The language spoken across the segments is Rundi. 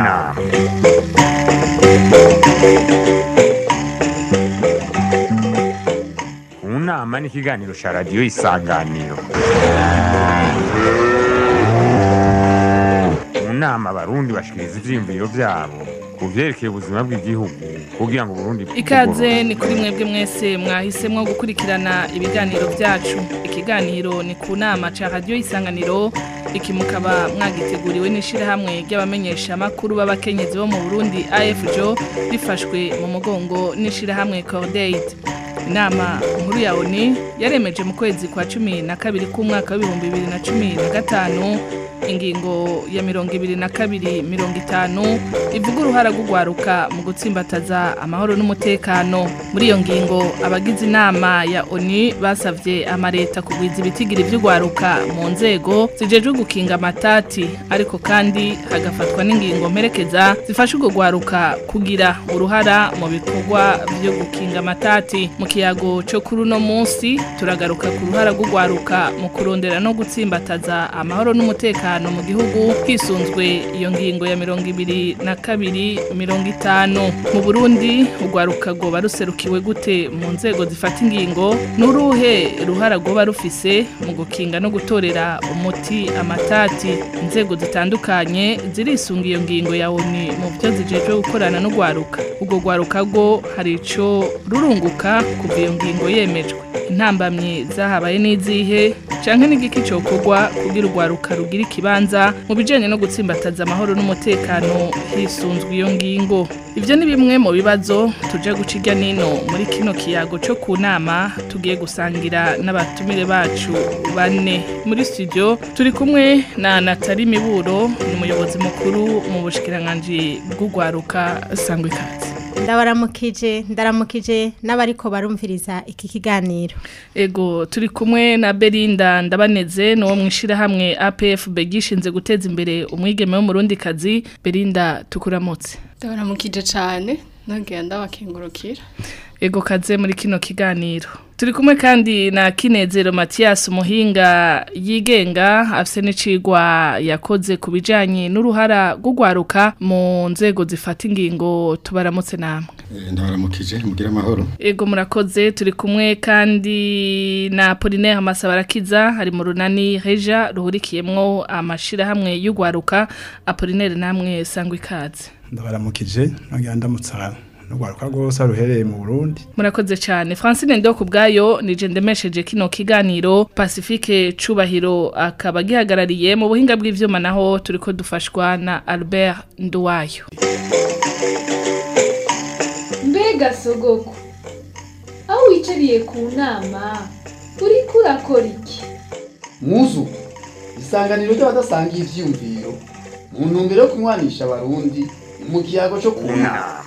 nama mu nama ni ikiganiro cya radiyo isanganiro mu nama abarundi bashikiriza ivyiyumviro vyabo ku vyerekeye ubuzima bw'igihugu kugira ngo uburundi Ikaze ni kuri mwebwe mwese mwahisemwo gukurikirana ibiganiro vyacu. Ikiganiro ni ku nama ca radio isanganiro iki mukaba mwagiteguriwe n'ishirahamwe ry'abamenyesha makuru b'abakenyezi bo mu Burundi AFJO rifashwe mu mugongo n'ishirahamwe Cordaid. Inama nkuru ya ONU yaremeje mu kwezi kwa cumi na kabiri k'umwaka w'ibihumbi bibiri na cumi na gatanu ingingo ya mirongo ibiri na kabiri mirongo itanu ivuga uruhara rw'ugwaruka mu gutsimbataza amahoro n'umutekano muri iyo ngingo abagize inama ya ONU basavye amareta kugwiza ibitigiri vy'ugwaruka mu nzego zijejwe gukinga amatati ariko kandi hagafatwa n'ingingo mperekeza zifasha urwo gwaruka kugira uruhara mu bikorwa vyo gukinga amatati mu kiyago co kuri uno munsi turagaruka ku ruhara rw'ugwaruka mu kurondera no gutsimbataza amahoro n'umutekano mu gihugu hisunzwe iyo ngingo ya mirongo ibiri na kabiri mirongo itanu mu burundi urwaruka rwoba ruserukiwe gute mu nzego zifata ingingo n'uruhe ruhara rwoba rufise mu gukinga no gutorera umuti amatati inzego zitandukanye zirisunga iyo ngingo ya oni mu byo zijejwe gukorana n'urwaruka urwo rwaruka rwo hari ico rurunguka kuva iyo ngingo yemejwe intambamyi zahabaye n'izihe canke n'igiki cokorwa kugira urwaruka rugira ikibanza mu bijanye no gutsimbataza amahoro n'umutekano hisunzwe iyo ngingo ivyo ni bimwe mu bibazo tuje guca irya nino muri kino kiyago co ku nama tugiye gusangira n'abatumire bacu bane muri studio turi kumwe na Natali Miburo ni umuyobozi mukuru mu bushikiranganji bw'urwaruka sangwe ikaze ndabaramukije ndaramukije n'abariko barumviriza iki kiganiro Ego turi kumwe na Belinda ndabaneze no mwishira hamwe APF begishinze guteza imbere umwigeme wo murundi kazi Belinda tukuramutse ndabaramukije cyane nongera ndabakengurukira Ego kaze muri kino kiganiro turi kumwe kandi na Kinezero Mathias umuhinga yigenga afise n'icigwa yakoze ku bijanye n'uruhara rw'ugwaruka mu nzego zifata ingingo tubaramutse namwe ndabaramukije mugire amahoro Ego murakoze turi kumwe kandi na Apollinaire Masabarakiza hari mu runani Reja ruhurikiyemwo amashirahamwe y'ugwaruka Apollinaire namwe sangwa ikaze ndabaramukije nongera ndamutsa n'urwaruka rwose ruhereye mu Burundi Murakoze cyane Francine ndo kubgayo nije ndemesheje kino kiganiro Pacifique Cubahiro akaba gihagarariye mu buhinga bw'ivyuma naho turiko dufashwa na Albert Nduwayo mbega sogoko aho wicariye ku nama uriko urakora iki muzu isanganiro ry'abadasangiye ivyiyumviro mu ntumbero yo kunywanisha abarundi mu kiyago co ku nama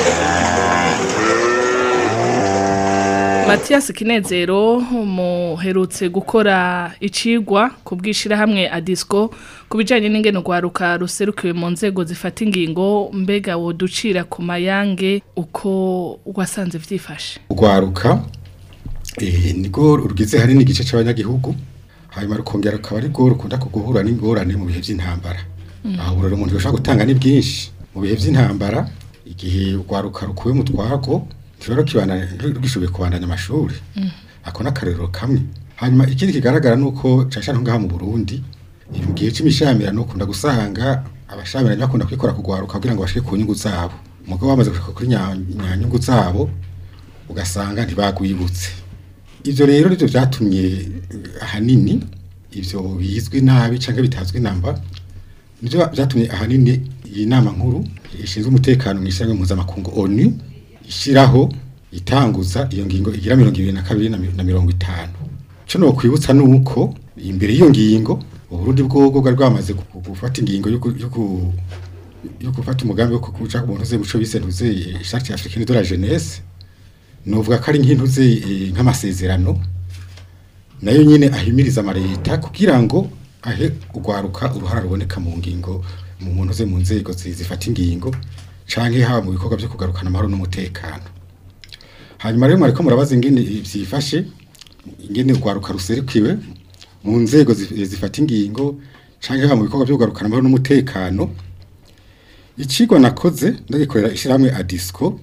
Mathias Kinezero muherutse gukora icigwa ku bwishirahamwe Adisco ku bijanye n'ingene rwaruka ruserukiwe mu nzego zifata ingingo mbega woducira ku mayange uko wasanze vyifashe urwaruka eh, nirwo rugize hari n'igice c'abanyagihugu hanyuma rukongera rukaba ari rwo rukunda kuguhura n'ingorane mu bihe vy'intambara aho rero umuntu yoshobora gutanga ni bwinshi mu bihe vy'intambara igihe urwaruka rukuwe mu twago ntiruba rukibandanya rugishoboye kubandanya amashuri ako n'akarero kamwe hanyuma ikindi kigaragara nuko cashana ngaha mu Burundi mu gihe c'imishyamirano ukunda gusanga abashamiranye bakunda kwikora kugwaruka kugira ngo bashike ku nyungu zabo umugabo bamaze gushika kuri nya- nyanyungu zabo ugasanga ntibagwibutse ivyo rero nivyo vyatumye eh, ahanini ivyo bizwi nabi canke bitazwi namba nivyo vyatumye ahanini iyi nama nkuru ishinzwe umutekano mu ishyirahamwe mpuzamakungu ONU ishiraho itanguza iyo ngingo igira mirongo ibiri na kabiri na mi- na mirongo itanu co nokwibutsa nuko imbere y'iyo ngingo uburundi bwobwo bwari bwamaze gu- gufata ingingo yo gu- yo gu- yo gufata umugambi wo kuja ku muntu uze muco bise ntuze ishati africaine de la jeunesse novuga ko ari nk'intuze eh, nk'amasezerano nayo nyene ahimiriza amareta kugira ngo ahe ugwaruka uruhara ruboneka mu ngingo mu muntu uze mu nzego zi- zifata ingingo canke haba mu bikorwa byo kugarukana amahoro n'umutekano hanyuma rero mwariko murabaza ingene vyifashe ingene ugwaruka ruserukiwe mu nzego zi- zifata ingingo canke haba mu bikorwa byo kugarukana amahoro n'umutekano ikigwa nakoze ndagikorera ishyirahamwe adisco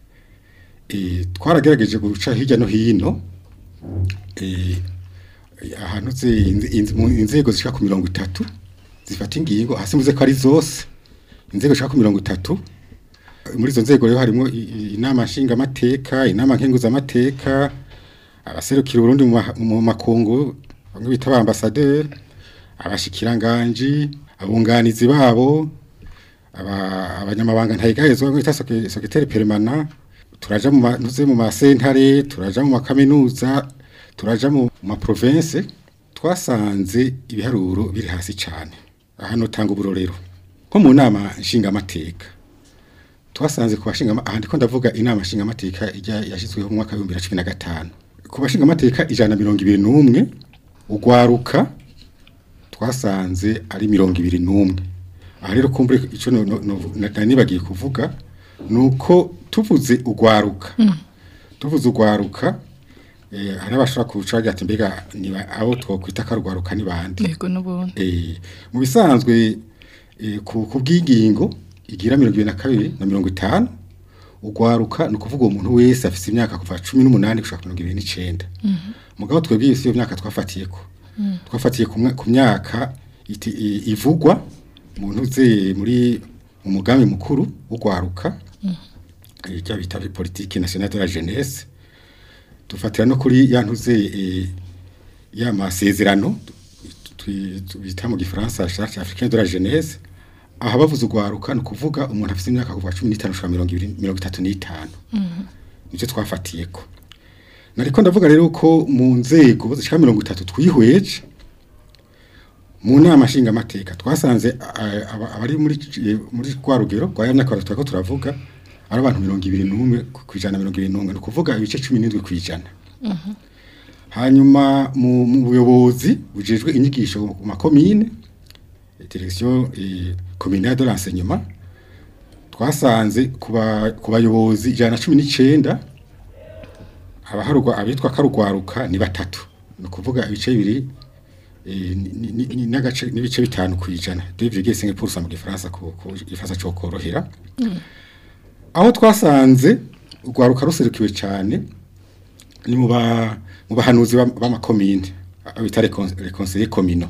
eh, twaragerageje guca hirya no hino eh, ahantu ze inze- inze- mu inzego zishika ku mirongo itatu zifata ingingo hasi muze ko ari zose inzego zishika ku mirongo itatu muri izo nzego rero harimo i- i- inama nshingamateka inama nkenguzamateka abaserukira Burundi mu ma- mu makungu bamwe bita ba ambassadeur abashikiranganji abunganizi babo aba- abanyamabanga ntayigahezwa bita secrétaire permanent turaja mu ma- nuze mu masentare turaja mu makaminuza turaja mu ma province twasanze ibiharuro biri hasi cyane aha notanga uburorero nko mu nama nshingamateka twasanze ku bashinga aha ndiko ndavuga inama nshingamateka ijya yashyizweho mu mwaka wa 2015 ku bashingamateka ijana na mirongo ibiri n'umwe ugwaruka twasanze ari mirongo ibiri n'umwe aha rero kumbure icyo no- no- no- na- nibagiye kuvuga ni uko tuvuze ugwaruka tuvuze ugwaruka eh, hari abashobora kuca bagira ati mbega niba abo twokwita ko ari ugwaruka ni bande yego n'ubundi Eh, mu bisanzwe eh, ku ku bw'ingingo igira mirongo ibiri na kabiri na mirongo itanu ugwaruka ni ukuvuga uwo muntu wese afite imyaka kuva cumi n'umunani gushaka mirongo ibiri n'icenda mugabo twebwe iyo si yo myaka twafatiyeko twafatiye ku mwa- ku myaka iti- i- ivugwa mu ntuze muri mu mugambi mukuru w'ugwaruka icyo bita politiki nationale de la jeunesse dufatira no kuri ya ntuze eh, ya masezerano twi- tu- bita mu gifaransa charte africaine de la jeunesse aha bavuze ugwaruka ni ukuvuga umuntu afite imyaka kuva cumi n'itanu gushika mirongo ibiri mirongo itatu n'itanu nicyo twafatiyeko nariko ndavuga rero ko mu nzego zishika mirongo itatu twihweje mu nama nshingamateka twasanze a- aba- abari muri eh, muri rwa rugero rwa ya myaka turako turavuga ari abantu mirongo ibiri n'umwe ku ku ijana na mirongo ibiri n'umwe ni ukuvuga ibice cumi n'indwi ku ijana hanyuma mu mu buyobozi bujejwe inyigisho mu makomine direction eh, communale de l'enseignement twasanze ku ba- ku bayobozi ijana na cumi n'icenda abaharugwa abitwa karugwaruka ni batatu ni ukuvuga ibice bibiri eh, ni- ni- ni- n'agace n'ibice bitanu ku ijana devige cinq pour cent mu gifaransa ku ku gifaransa cyo korohera aho twasanze urwaruka ruserukiwe cyane ni mu ba mu bahanuzi b'am- b'amakomine abo bita les cons- les conseillers communaux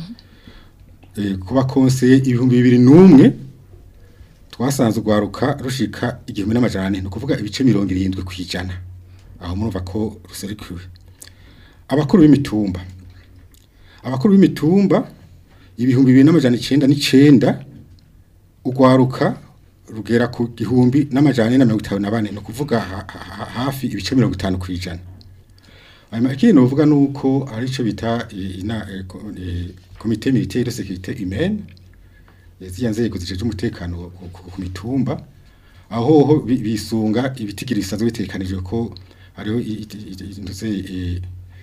Eh, ku bakonseye ibihumbi bibiri n'umwe twasanze urwaruka rushika igihumbi n'amajana ane ni ukuvuga ibice mirongo irindwi ku ijana aho murumva ko ruserukiwe abakuru b'imitumba abakuru b'imitumba ibihumbi bibiri n'amajana icenda n'icenda urwaruka rugera ku gihumbi n'amajana ane na mirongo itanu na bane ni ukuvuga ha- ha- hafi ibice mirongo itanu ku ijana hanyuma ikindi novuga ni uko ari cyo bita eh, ina- eh, ko- eh, komite militaire de sécurité humaine eh, ziriya nzego zijeje umutekano ku- ku ku mitumba aho ho bi- bisunga ibitigiri bisanzwe bitekanijwe ko hariho i- i- i- i- ntuze, eh,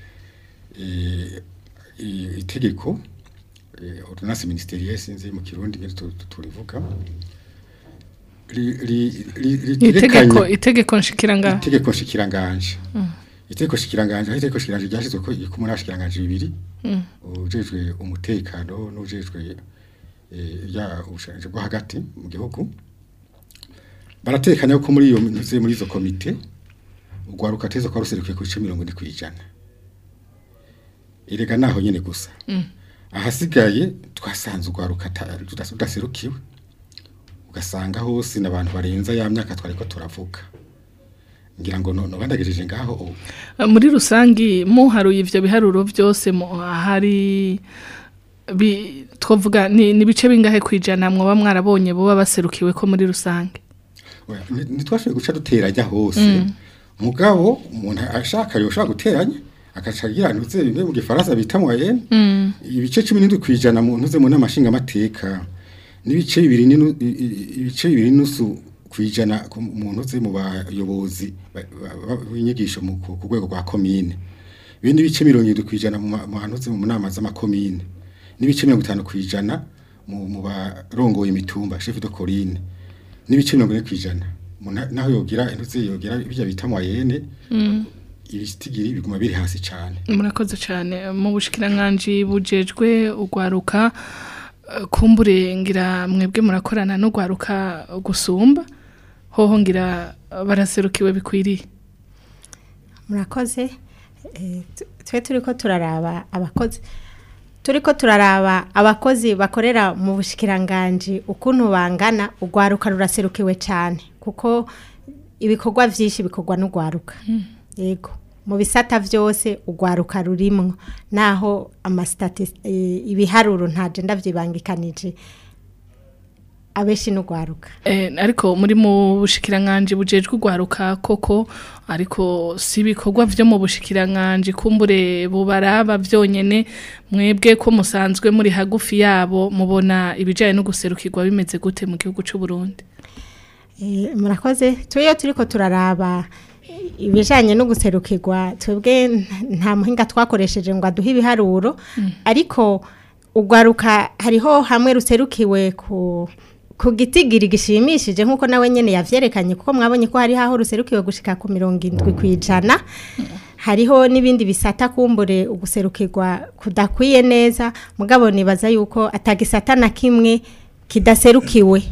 eh, i- itegeko eh, ordonnance ministérielle sinzi mu kirundi ngene tu- tu- turivuga ri- ri- ri- itegeko ritegekanya- itegeko nshikiranga itegeko nshikiranganje itegeko nshikiranganje aho itegeko nshikiranganje ryashyizwe ko ku muri ashikiranganje bibiri ujejwe umutekano n'ujejwe eh, ya ubushakashatsi bwo hagati mu gihugu baratekanya ko muri iyo ntuze muri izo komite urwaruka teza kwa ruserukiye ku bice mirongo ine ku ijana erega naho nyene gusa ahasigaye twasanze urwaruka ata- rudas- rudaserukiwe ugasanga hose n'abantu barenza ya myaka twariko turavuga ngira ngo no bandagejeje ngaho ubu muri rusangi muharuye ivyo biharuro byose mu- hari bi twovuga ni ni bice bingahe kwijana mwoba mwarabonye boba baserukiwe ko muri rusange Oya, ni- ntitwashoboye guca duteranya hose mugabo umuntu ashaka yoshobora guteranya agaca agira ntuze bimwe mu gifaransa bita moyenne ibice cumi n'indwi ku ijana mu ntuze mu nama nshingamateka n'ibice bibiri n'inu- i- i- ibice bibiri n'inusu ku ijana ku- mu ntuze mu bayobozi ba- ba- ba- b'inyigisho mu- ku ku rwego rwa komine ibindi bice mirongo irindwi ku ijana mu ma- mu ntuze mu nama z'amakomine n'ibice mirongo itanu ku ijana mu mu barongoye imitumba chef de colline n'ibice mirongo ine ku ijana Umuntu naho yogira intuze yogira bijya bita moyenne ibitigiri biguma biri hasi cyane murakoze cyane mu bushikiranganje bujejwe ugwaruka eh, kumbure ngira mwebwe murakorana no gwaruka gusumba hoho ngira baraserukiwe bikwiriye murakoze Eh, tu- twe turiko turaraba abakozi turiko turaraba abakozi bakorera mu bushikiranganji ukuntu bangana urwaruka ruraserukiwe cyane kuko ibikorwa byinshi bikorwa n'urwaruka yego mu bisata byose urwaruka rurimwo naho amasitati ibiharuro ntaje ndavyibangikanije abenshi n'urwaruka Eh, ariko muri mu bushikiranganji bujejwe ugwaruka koko ariko si ibikorwa vyo mu bushikiranganji kumbure bubaraba vyonyene mwebwe ko musanzwe muri hagufi yabo mubona ibijanye no guserukirwa bimeze gute mu gihugu c'u Burundi Eh, murakoze tuyo turiko turaraba ibijanye no guserukirwa twebwe n- nta muhinga twakoresheje ngo aduhe ibiharuro ariko ugwaruka hariho hamwe ruserukiwe ku ku gitigiri gishimishije nk'uko nawe nyene yavyerekanye kuko mwabonye ko hari aho ruserukiwe gushika ku mirongo indwi kwijana hariho n'ibindi bisata kumbure uguserukirwa kudakwiye neza mugabo nibaza yuko atagisata na kimwe kidaserukiwe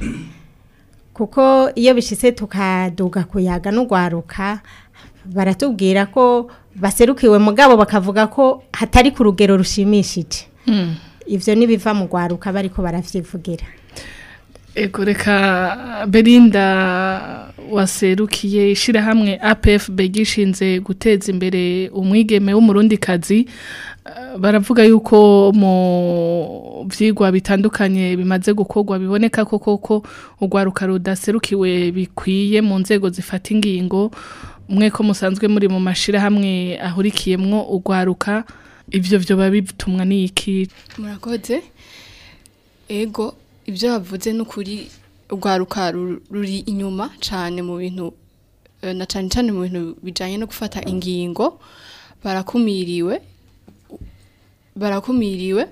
kuko iyo bishitse tukaduga kuyaga n'ugwaruka baratubwira ko baserukiwe mugabo bakavuga ko hatari ku rugero rushimishije ivyo nibiva mu gwaruka bariko baravyivugira Ego reka Belinda waserukiye ishirahamwe APFB gishinze guteza imbere umwigeme w'umurundikazi eh, baravuga yuko mu vyigwa bitandukanye bimaze gukorwa biboneka ko koko urwaruka rudaserukiwe bikwiye mu nzego zifata ingingo mwe ko musanzwe muri mu mashirahamwe ahurikiyemwo urwaruka ivyo vyo bitumwa n'iki murakoze ego ibyo bavuze ni ukuri urwaruka ru- ruri inyuma cyane mu bintu eh, na cyane cyane mu bintu bijyanye no gufata ingingo barakumiriwe barakumiriwe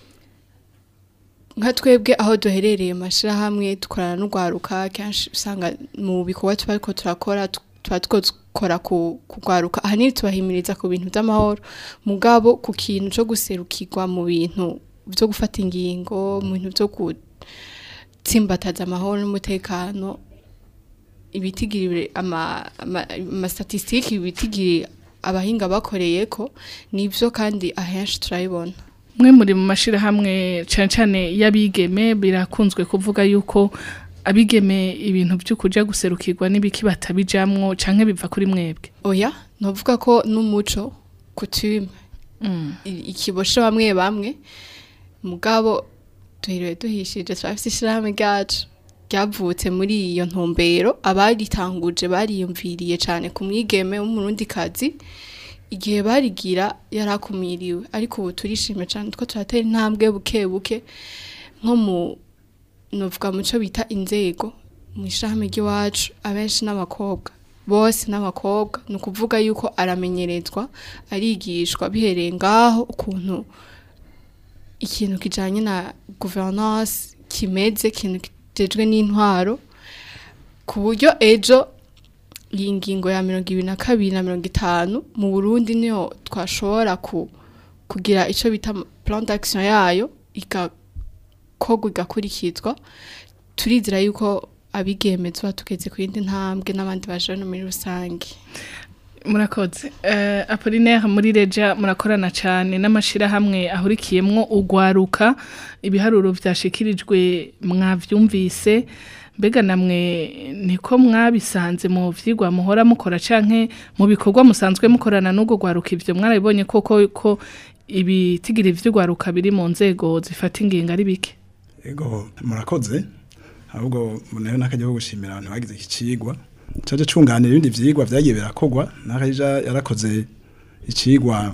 nka twebwe aho duherereye mu mashyirahamwe dukorana n'urwaruka kenshi usanga mu bikorwa tuba ariko turakora tu- tuba twakora ku rwaruka ahanini tubahimiriza ku bintu by'amahoro mugabo ku kintu cyo guserukirwa mu bintu byo gufata ingingo mu bintu byo gutsimbataza amahoro n'umutekano ibitigiri ama ama- amastatistiki ibitigiri abahinga bakoreye ko nibyo kandi ahenshi turabibona mwe muri mu mashirahamwe cyane cyane y'abigeme birakunzwe kuvuga yuko abigeme ibintu byo kuja guserukirwa n'ibiki batabijamwo canke biva kuri mwebwe oya novuga ko n'umuco kutume i- ikibosho bamwe bamwe mugabo duhiriwe duhishije turafise ishirahamwe ryacu ryavutse muri iyo ntumbero abaritanguje bariyumviriye cyane ku mwigeme w'umurundikazi igihe barigira yarakumiriwe ariko ubu turishime cyane two turatera intambwe buke buke nko mu novuga mu cyo bita inzego mu ishirahamwe ry'iwacu abenshi n'abakobwa bose n'abakobwa ni ukuvuga yuko aramenyerezwa arigishwa bihereye ngaho ukuntu ikintu kijanye na governance kimeze ikintu kijejwe n'intwaro ku buryo ejo iyi ngingo ya mirongo ibiri na kabiri na mirongo itanu mu burundi niyo twashobora ku, kugira icyo bita plan d'action yayo igakorwa igakurikizwa turizera yuko abigeme tuba tugeze ku yindi ntambwe n'abandi baje no muri rusange murakoze uh, apolinaire muri reja murakorana cyane n'amashirahamwe ahurikiyemwo ugwaruka ibiharuro vyashikirijwe mwavyumvise mbega namwe niko mwabisanze mu vyigwa muhora mukora canke mu bikorwa musanzwe mukorana n'ubwo gwaruka ivyo mwarabibonye koko ko ibitigiri vy'ugwaruka biri mu nzego zifata ingingo ari bike ego murakoze ahubwo muneho n'akajya ko gushimira abantu bagize iki cigwa caje cunganira ibindi vyigwa vyagiye birakogwa n'akaja yarakoze icigwa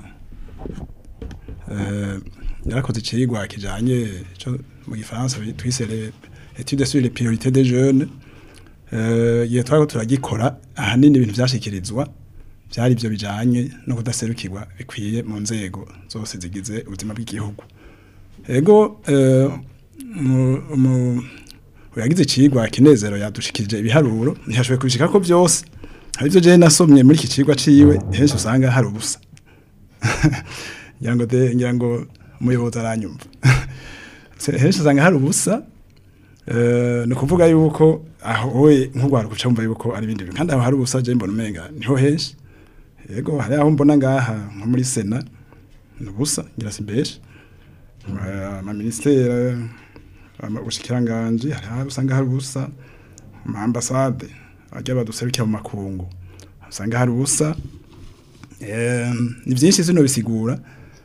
eh yarakoze icigwa kijanye co mu gifaransa twise les études sur les priorités des jeunes eh ye twari turagikora ahanini ibintu vyashikirizwa byari byo bijanye no kudaserukirwa bikwiye mu nzego zose zigize ubuzima bw'igihugu ego eh, mu- mu- uyagize icigwa kinezero yadushikije ibiharuro ntiyashoboye kubishika ko byose hari ibyo jewe nasomye muri iki cigwa ciwe henshi usanga hari ubusa ngira ngo de ngira ngo umuyobozi aranyumva Se- henshi usanga hari ubusa eh, ni ukuvuga yuko aho wowe nk'urwaruka uca wumva yuko ari ibindi bintu kandi aho hari ubusa je mbona umenga niho henshi yego hari aho mbona ngaha nko muri sena ni ubusa ngira simbeshe amaministere ubushikiranganji hari aho usanga hari ubusa mu ambasade bajya baduserukira mu makungu usanga hari ubusa Eh, ni byinshi zino bisigura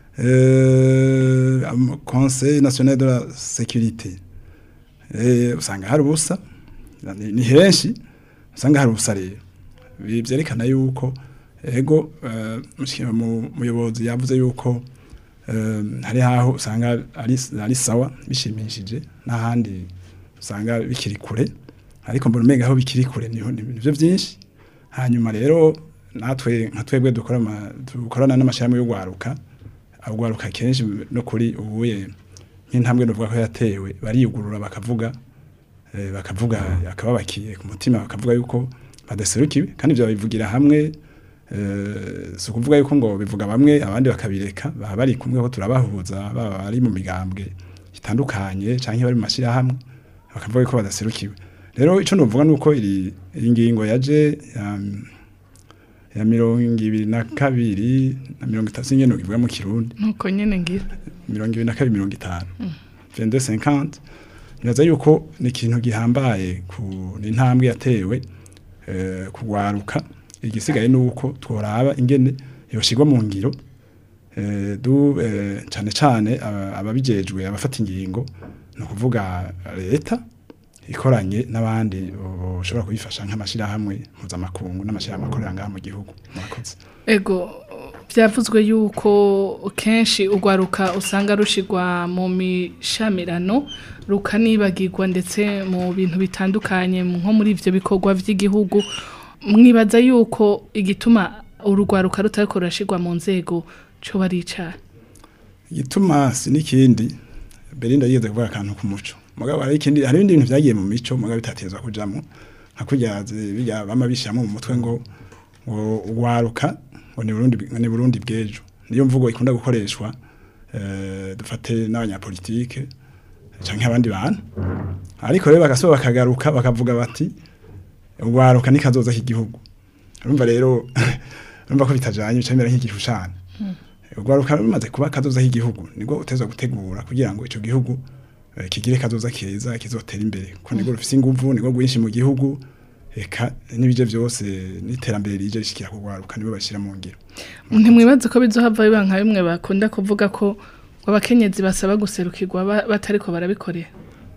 Eh, am- conseil national de la sécurité Eh, usanga hari ubusa ni ni henshi usanga hari ubusa rero Bi- byerekana yuko ego eh, mushiki- mu- umuyobozi yavuze yuko eh, hari aho usanga ari ari sawa bishimishije n'ahandi usanga bikiri kure ariko mbona umenga aho bikiri kure niho ni nivyo byinshi hanyuma rero natwe nka twebwe dukora ama- dukorana n'amashami y'ugwaruka agwaruka kenshi no kuri ubuye nk'intambwe novuga ko yatewe bariyugurura bakavuga eh, bakavuga akababakiye ku mutima bakavuga yuko badaserukiwe kandi ibyo babivugira hamwe eh, si ukuvuga yuko ngo bivuga bamwe abandi bakabireka baba bari kumwe ko turabahuza baba bari mu migambwe itandukanye canke bari mu mashirahamwe bakavuga yuko badaserukiwe rero ico novuga nuko iri iyi ngingo yaje um, ya mirongo ibiri na kabiri na mirongo itatu nyene ivuga mu kirundi nuko nyene ngira mirongo ibiri na kabiri mirongo itanu vende cinquante nibaza yuko ni ikintu gihambaye ku ni intambwe yatewe eh, kugwaruka igisigaye nuko tworaba ingene yoshirwa mu ngiro eh, du eh, cane cane aba- ababijejwe abafata ingingo ni ukuvuga leta ikoranye n'abandi bashobora kubifasha nk'amashirahamwe mpuzamakungu n'amashirahamwe akorera ngaha mu gihugu murakoze ego byavuzwe yuko kenshi urwaruka usanga rushigwa mu mishamirano rukanibagirwa ndetse mu bintu bitandukanye nko muri ivyo bikorwa vy'igihugu mwibaza yuko igituma urugwaruka rutariko rurashigwa mu nzego co baricara igituma si n'ikindi Belinda yigeze kuvuga akantu ku muco mugabo hari ikindi hari ibindi bintu vyagiye mu mico mugabo bitatezwa kujamwo nka kurya zi- bijya bama bishyiramo mu mutwe ngo ngo ugwaruka ngo ni Burundi bw- ni Burundi bw'ejo niyo mvugo ikunda gukoreshwa eh, dufate n'abanyapolitike canke abandi bantu ariko rero bagasoba bakagaruka bakavuga bati ugwaruka ni kazoza k'igihugu urumva rero urumva ko bitajanye bicamera nk'igishushanyo urwaruka rumaze kuba kazoza k'igihugu nibwo utezwa gutegura kugira ngo ico gihugu eh, kigire kazoza keza kizotera imbere ko nibwo rufise inguvu nibwo rwinshi mu gihugu eka n'ibije byose n'iterambere rije rishikira kugwaruka nibo bashira mu ngiro ntimwibaze ko bizohava biba nka bimwe bakunda kuvuga ko abakenyezi basaba guserukirwa ba- batariko barabikorera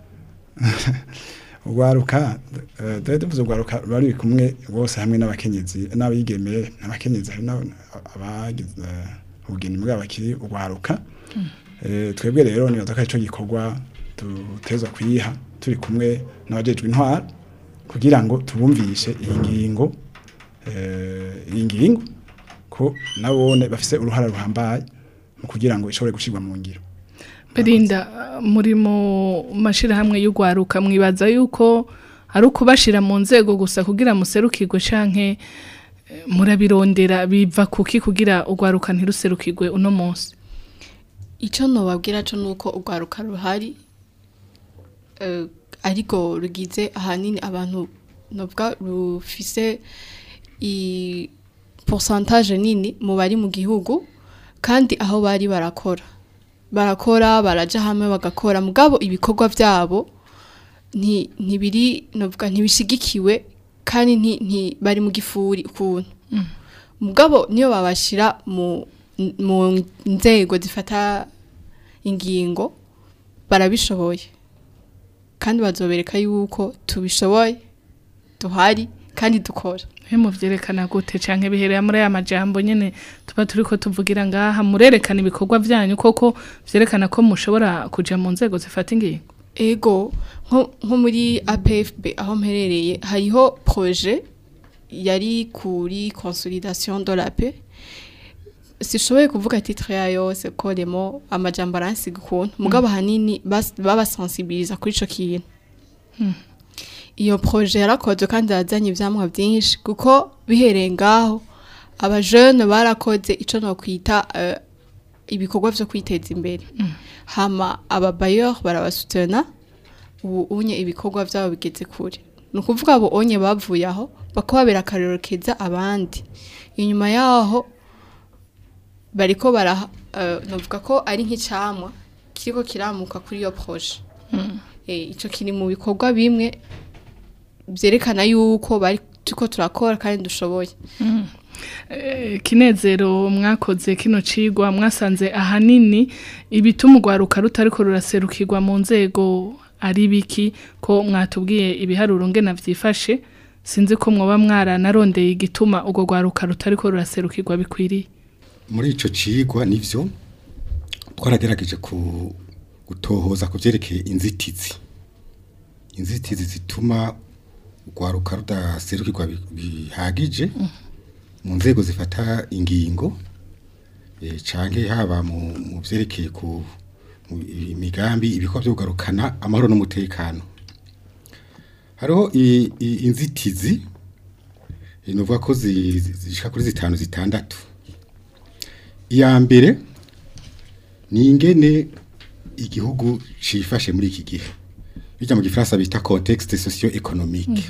urwaruka eh, dore tuvuze urwaruka bari kumwe bose hamwe n'abakenyezi n'abigeme n'abakenyezi hari n'aba- abagize eh, ubugeni bwabo bakiri urwaruka Eh, twebwe rero nibaza ko arico gikorwa dutezwa kuyiha turi kumwe n'abajejwe intwara kugira ngo tubumvishe iyi ngingo eh, iyi ngingo ko nabone bafise uruhara ruhambaye mu kugira ngo ishobore gushirwa mu ngiro Belinda muri mu mashirahamwe y'ugwaruka mwibaza yuko ari ukubashira mu nzego gusa kugira muserukirwe canke eh, murabirondera biva kuki kugira ugwaruka ntiruserukirwe uno munsi icyo nubabwira cyo ni uko urwaruka ruhari eh, ariko rugize ahanini abantu nubwo rufise i pourcentage nini mu bari mu gihugu kandi aho bari barakora barakora baraja hamwe bagakora mugabo ibikorwa byabo nti- ntibiri novuga ntibishigikiwe kandi nti- nti bari mu gifuri ukuntu mugabo niyo babashira mu mu nzego zifata ingingo barabishoboye kandi bazobereka yuko tubishoboye duhari kandi dukora he muvyerekana gute canke biherera muri aya majambo nyene tuba turiko tuvugira ngaha murerekana ibikorwa vyanyu koko vyerekana ko mushobora kuja mu nzego zifata ingingo ego nko nko muri APFB aho mperereye hariho projet yari kuri consolidation de la paix sishoboye kuvuga titre yayo yose ko remo amajambo aransiga ukuntu mugabo hanini bas- babasensibiliza kuri ico kintu iyo projet yarakozwe kandi yazanye ivyamwa vyinshi kuko bihereye ngaho abajene barakoze ico nokwita eh, ibikorwa vyo kwiteza imbere hama ababayeur barabasutena ubu unye ibikorwa vyabo bigeze kure ni ukuvuga abo onye bavuye aho bakababera akarero keza abandi inyuma yaho bariko bara uh, novuga ko ari nk'icamwa kiriko kiramuka kuri iyo proje eh ico kiri mu bikorwa bimwe vyerekana yuko bari tuko turakora kandi dushoboye Eh, kinezero mwakoze kino cigwa mwasanze ahanini ibituma urwaruka rutariko ruraserukirwa mu nzego ari biki ko mwatubwiye ibiharuro ngena vyifashe sinzi ko mwoba mwaranarondeye igituma urwo rwaruka rutariko ruraserukirwa bikwiriye muri ico cigwa nivyo twaragerageje ku gutohoza ku vyerekeye inzitizi inzitizi zituma urwaruka rudaserukirwa bi- bihagije mu nzego zifata ingingo eh, canke haba mu mu vyerekeye ku mu imigambi ibikorwa vyo kugarukana amahoro n'umutekano hariho i- i- inzitizi eh, novuga ko zi- zi- zishika kuri zitanu zitandatu iya mbere ni ingene igihugu cifashe muri iki gihe bijya mu gifaransa bita contexte socio-économique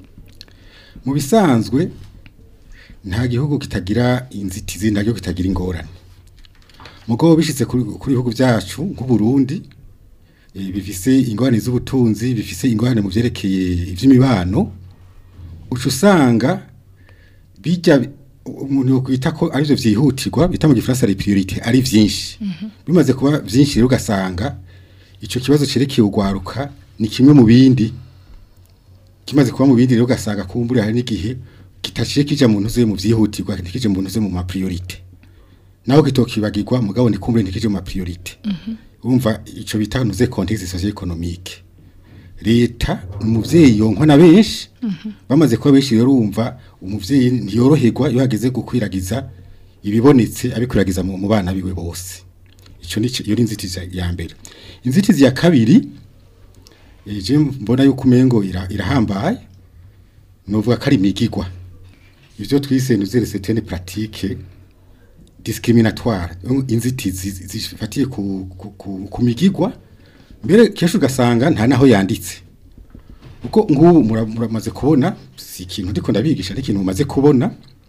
mu bisanzwe nta gihugu kitagira inzitizi nta gihugu kitagira ingorane mugabo bishitse kuri kuri ibihugu byacu nk'u Burundi eh, bifise ingorane z'ubutunzi bifise ingorane mu vyerekeye ivy'imibano uca usanga bijya umuntu yokwita ko arivyo vyihutirwa bita mu gifaransa les priorités ari vyinshi bimaze kuba vyinshi rero ugasanga ico kibazo cerekeye urwaruka ni kimwe mu bindi kimaze kuba mu bindi rero ugasanga kumbura hari n'igihe kitaciye kija mu ntuze mu vyihutirwa ntikije mu ntuze mu ma priorité naho kitokibagirwa mugabo ni kumbure ntikije mu ma priorité urumva ico bita ntuze contexte socio-économique leta umuvyeyi yonkwa na benshi bamaze kuba benshi rero urumva umuvyeyi ntiyoroherwa iyo hageze gukwiragiza ibibonetse abikwiragiza mu mu bana biwe bose ico ni iyo ni inzitizi ya mbere inzitizi ya kabiri eh, je mbona yuko umengo ira- irahambaye novuga ko ari imigigwa ivyo twise nuzere certaine pratique discriminatoire inzitizi zi- zifatiye ku, ku, ku, ku migigwa mbere kenshi ugasanga nta naho yanditse uko ngubu mura- muramaze kubona si ikintu ndiko ndabigisha ari ikintu mumaze kubona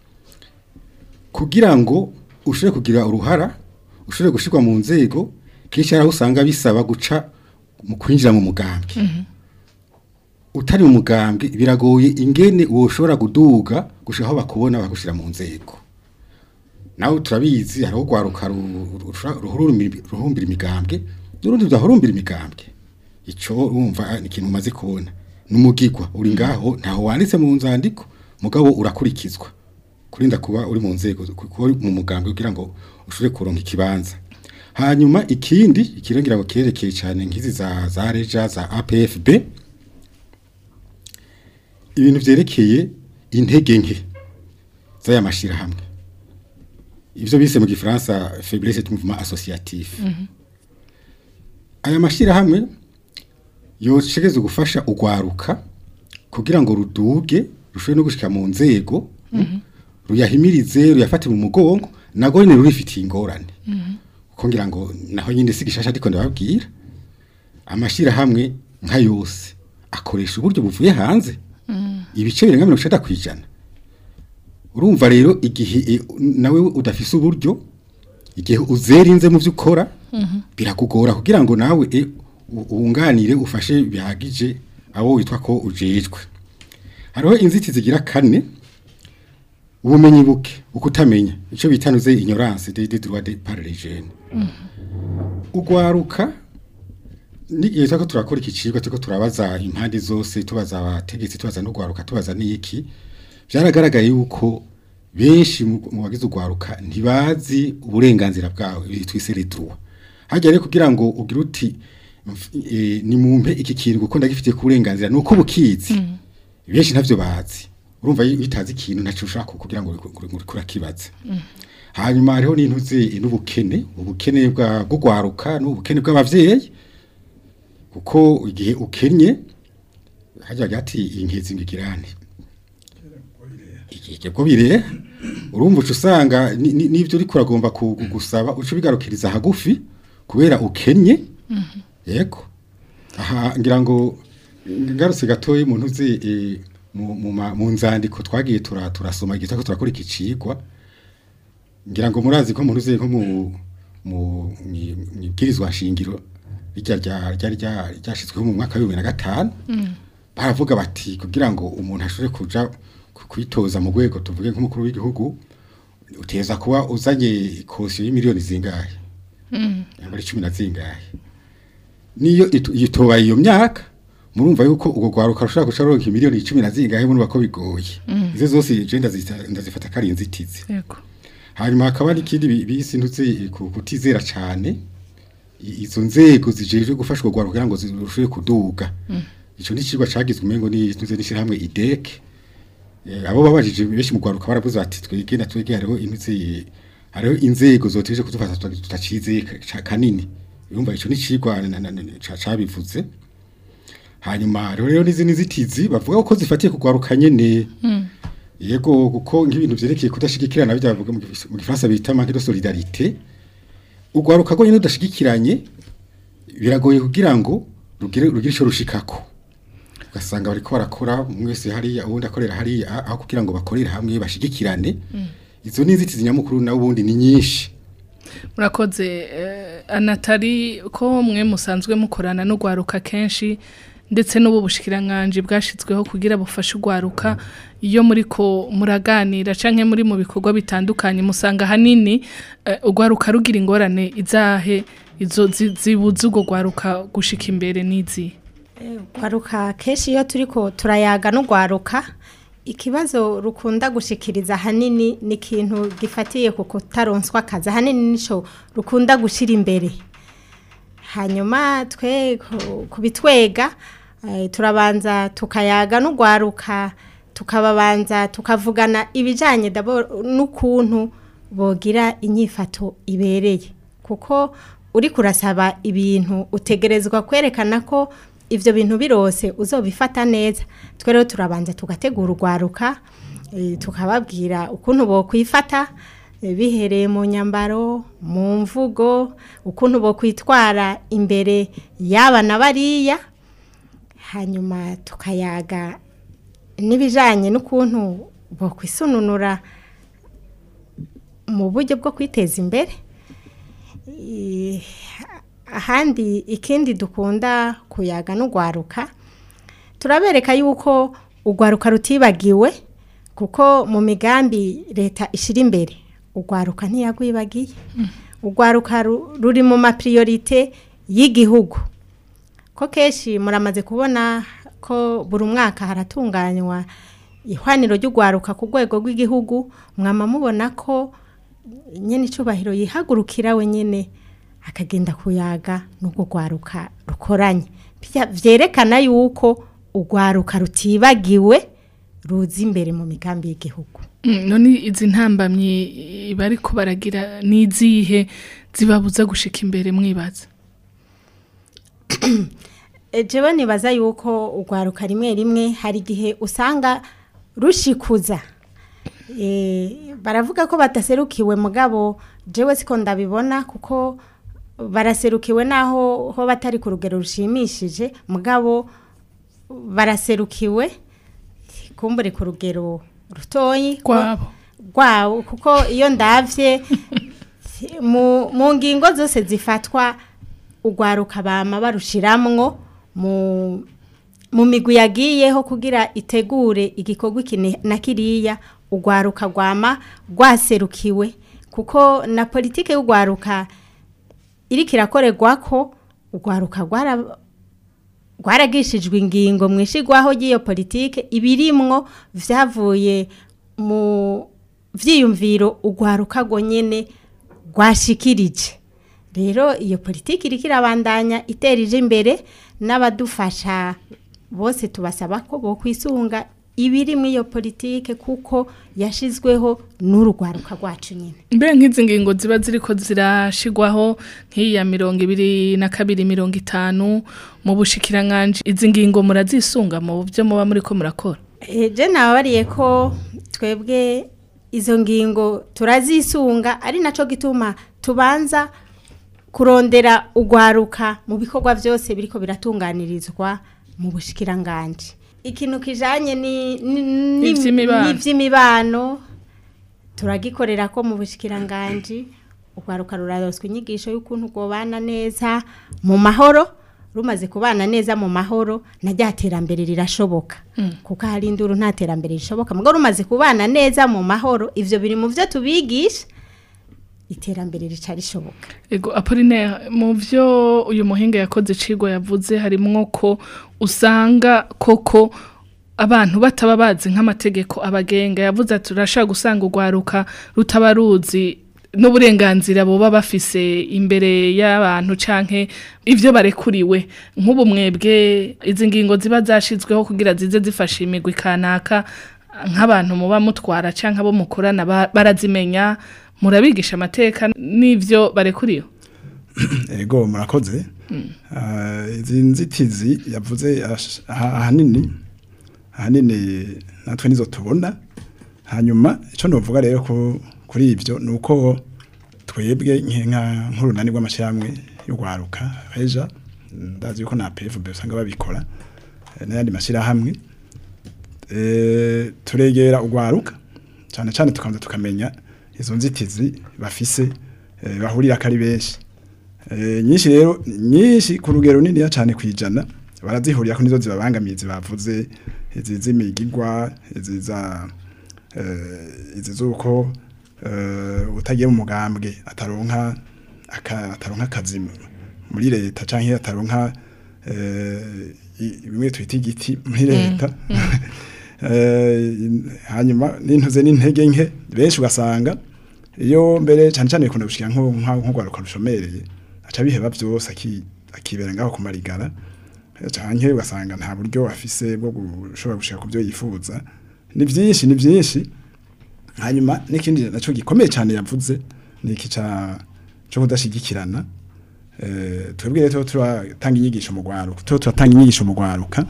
kugira ngo ushobore kugira uruhara ushobore gushirwa mu nzego kenshi hari aho usanga bisaba guca mu kwinjira mu mugambwe utari mu mugambwe biragoye ingene woshobora guduga gushika aho bakubona bagushira mu nzego nawe turabizi hariho urwaruka ru- ru- rushobora- ruhurumira ruhumbira imigambwe n'urundi rudahurumbira imigambwe ico urumva ni ikintu umaze kubona n'umugigwa uri ngaho ntaho wanditse mu nzandiko mugabo urakurikizwa kurinda kuba uri mu nzego kuba uri mu mugambwe kugira ngo ushobore kuronka ikibanza hanyuma ikindi ikirengira ngo kirerekeye cyane nk'izi za za reja za APFB ibintu vyerekeye intege nke z'aya mashirahamwe ivyo bise mu gifaransa faiblesse du mouvement associatif aya mashirahamwe yoshegeze gufasha urwaruka kugira ngo ruduge rushobore no gushika mu nzego ruyahimirize ruyafate mu mugongo nago nyene rurifitiye ingorane kuko ngira ngo naho nyine si gishasha ariko ndababwira amashirahamwe nka yose akoresha uburyo buvuye hanze ibice birenga mirongo icenda kw'ijana urumva rero igihe e, nawe udafise uburyo igihe uzerinze mu byo ukora birakugora kugira ngo nawe e, u- wunganire ufashe bihagije abo witwa ko ujejwe hariho inzitizi zigira kane ubumenyi buke ukutamenya icyo bitanuze ignorance des des droits des par les jeunes ugwaruka n'igihe twako turakora iki cigwa turiko turabaza impande zose tubaza abategetsi tubaza n'ugwaruka tubaza n'iki byaragaragaye yuko benshi mu mu bagize ugwaruka ntibazi uburenganzira bwawe twise les droits hajya rero kugira ngo ugire uti mf- eh, ni mumpe iki kintu kuko ndagifitiye ku burenganzira nuko bukizi benshi ntavyo bazi urumva iyo utazi ikintu ntacyo ushaka kugira ngo urakibaza hanyuma hariho n'intuze n'ubukene ubukene bwa bw'ugwaruka n'ubukene bw'abavyeyi kuko igihe ukenye hajya gati inkezi ngigirane igihe bwo bire urumva uca usanga ni- ni- n'ibyo uriko uragomba ku- gusaba uca ubigarukiriza hagufi kubera ukenye yego aha ngira ngo ngarutse gatoya umuntu uzi eh, mu- mu ma- mu nzandiko twagiye tura- turasoma igihe turako turakora iki cigwa ngira ngo murazi ko umuntu uzi nko mu mu mwi- mwibwirizwa shingiro rya rya ryari rya- ryashizweho mu mwaka wa 2005 baravuga bati kugira ngo umuntu ashobore kuja ku- kwitoza mu rwego tuvuge nk'umukuru w'igihugu uteza kuba uzanye kosiyo y'imiliyoni zingahe yaba ari cumi na zingahe niyo itu- yitoba iyo myaka murumva yuko ubwo rwaruka rushobora guca ruronka imiliyoni cumi na zingahe murumva ko bigoye izo zose je ndazita- ndazifata ko ari inzitizi yego hanyuma hakaba n'ikindi bi- bisi ntuze ku- kutizera cyane I- izo nzego zijejwe gufashwa gwaruka kugira ngo zirusheho kuduga ico ni cigwa cagizwe umengo ni ntuze n'ishirahamwe idek Eh, abo babajije benshi mu gwaruka baravuze bati twege na twege hariho intuze hariho inzego zoteje kudufata tuta- tutacizeye ka- kanini urumva ico ni cigwa na- na- na- ca- cabivuze hanyuma rero rero n'izindi nzitizi bavuga ko zifatiye kugwaruka nyene yego kuko nk'ibintu vyerekeye kudashigikirana bijya bavuga mu gifis- mu gifaransa bita manque de solidarité ugwaruka ko nyine udashigikiranye biragoye kugira ngo rugire rugire ico rushikako ugasanga bariko barakora umwe wese hariya uwundi akorera hariya a- aho kugira ngo bakorere hamwe bashigikirane izo ni inzitizi nyamukuru nawe ubundi ni nyinshi murakoze eh, anatari ko mwe musanzwe mukorana n'urwaruka kenshi ndetse n'ubu bushikiranganje bwashizweho kugira bufashe urwaruka iyo muri ko muraganira canke muri mu bikorwa bitandukanye musanga hanini eh, urwaruka rugira ingorane izahe izo zi- zibuza urwo rwaruka gushika imbere n'izi Kwaruka kenshi iyo turiko turayaga n'ugwaruka ikibazo rukunda gushikiriza hanini ni ikintu gifatiye ku kutaronswa akazi hanini nico rukunda gushira imbere hanyuma twe ku- kubitwega eh, turabanza tukayaga n'ugwaruka tukababanza tukavugana ibijanye dabo n'ukuntu bogira inyifato ibereye kuko uri kurasaba ibintu utegerezwa kwerekana ko ivyo bintu birose uzobifata neza twe rero turabanza tugategura urwaruka eh, tukababwira ukuntu bokwifata eh, bihereye mu nyambaro mu mvugo ukuntu bokwitwara imbere y'aba na bariya hanyuma tukayaga n'ibijanye n'ukuntu bokwisununura mu buryo bwo kwiteza imbere Eh, ahandi ikindi dukunda kuyaga n'ugwaruka turabereka yuko ugwaruka rutibagiwe kuko mu migambi leta ishira imbere ugwaruka ntiyagwibagiye ugwaruka ru- ruri mu mapriorite y'igihugu ko kenshi muramaze kubona ko buri mwaka haratunganywa ihwaniro ry'ugwaruka ku rwego rw'igihugu mwama mubona ko nyene icubahiro yihagurukira we nyene akagenda kuyaga n'ubwo rwaruka rukoranye Bya- vyerekana yuko urwaruka rutibagiwe ruza imbere mu migambi y'igihugu Mm, none izi ntambamyi bariko baragira n'izihe zibabuza gushika imbere mwibaza E, jewe nibaza yuko urwaruka rimwe rimwe hari igihe usanga rushikuza e, baravuga ko bataserukiwe mugabo jewe siko ndabibona kuko baraserukiwe naho ho batari ku rugero rushimishije mugabo baraserukiwe kumbure ku rugero rutoyi Rwabo. rwabo kuko iyo ndavye mu mu ngingo zose zifatwa urwaruka bama barushiramwo mu mu migwi yagiyeho kugira itegure igikorwa iki ni- na kiriya urwaruka rwama rwaserukiwe kuko na politike y'urwaruka iriko irakorerwa ko urwaruka rwara rwaragishijwe ingingo mu ishigwaho ry'iyo politike ibirimwo vyavuye mu vyiyumviro urwaruka rwo nyene rwashikirije rero iyo politiki iriko irabandanya iterije imbere n'abadufasha bose tubasaba ko bokwisunga ibiri muri iyo politike kuko yashizweho n'urugwaruka rwacu nyine mbe nk'izi ngingo ziba ziriko zirashigwaho nk'iya mirongo ibiri na kabiri mirongo itanu mu bushikiranganje izi ngingo murazisunga mu byo muba muriko murakora je nababariye ko twebwe izo ngingo turazisunga ari naco gituma tubanza kurondera ugwaruka mu bikorwa byose biriko biratunganirizwa mu bushikiranganje ikintu kijanye ni ni- ni- N'ivy'imibano. n'ivy'imibano turagikorera ko mu bushikiranganje ugwaruka ruraroswa inyigisho y'ukuntu gobana neza mu mahoro rumaze kubana neza mu mahoro na rya terambere rirashoboka kuko hari induru nta terambere rishoboka mugo rumaze kubana neza mu mahoro ivyo biri mu vyo tubigisha iterambere rica rishoboka Ego Apollinaire mu byo uyu muhinga yakoze icigwa yavuze harimwo ko usanga koko abantu bataba bazi nk'amategeko abagenga yavuze ati turashaka gusanga urwaruka rutaba ruzi n'uburenganzira boba bafise imbere y'abantu canke ivyo barekuriwe nk'ubu mwebwe izi ngingo ziba zashizweho kugira zize zifasha imigwi kanaka nk'abantu muba mutwara canke abo mukorana ba- barazimenya murabigisha amateka n'ivyo barekuriwe ego murakoze Ah, izi nzitizi yavuze ash- aha- ahanini ahanini natwe nizo tubona hanyuma icyo novuga rero ku- kuri ibyo ni uko twebwe nka nk'urunani rw'amashyirahamwe yo gwaruka reja ndazi yuko na PFB usanga babikora eh, n'ayandi mashyirahamwe eh, turegera ugwaruka cyane cyane tukabanza tukamenya izo nzitizi bafise eh, bahurira ko ari benshi Eh, nyinshi rero nyinshi ku rugero runini cyane kwijana barazihurira ko nizo zibabangamiye zibavuze izi z'imigigwa izi za eh, izi zuko eh, utagiye mu mugambwe ataronka aka- ataronka akazi muri leta canke ataronka eh, i- bimwe twita igiti muri leta Eh, hanyuma n'intuze n'intege nke benshi ugasanga iyo mbere cyane cyane bikunda gushika nko nka- nko gwaruka rushomereye aca biheba byose aki- akibera ngaho kumarigara Eh, canke ugasanga nta buryo afise bwo gushobora gushika ku byo yifuza ni byinshi ni byinshi hanyuma n'ikindi naco gikomeye cyane yavuze ni iki ca cyo kudashigikirana eh twebwe rero turatanga inyigisho mu gwaruka tuba turatanga inyigisho mu gwaruka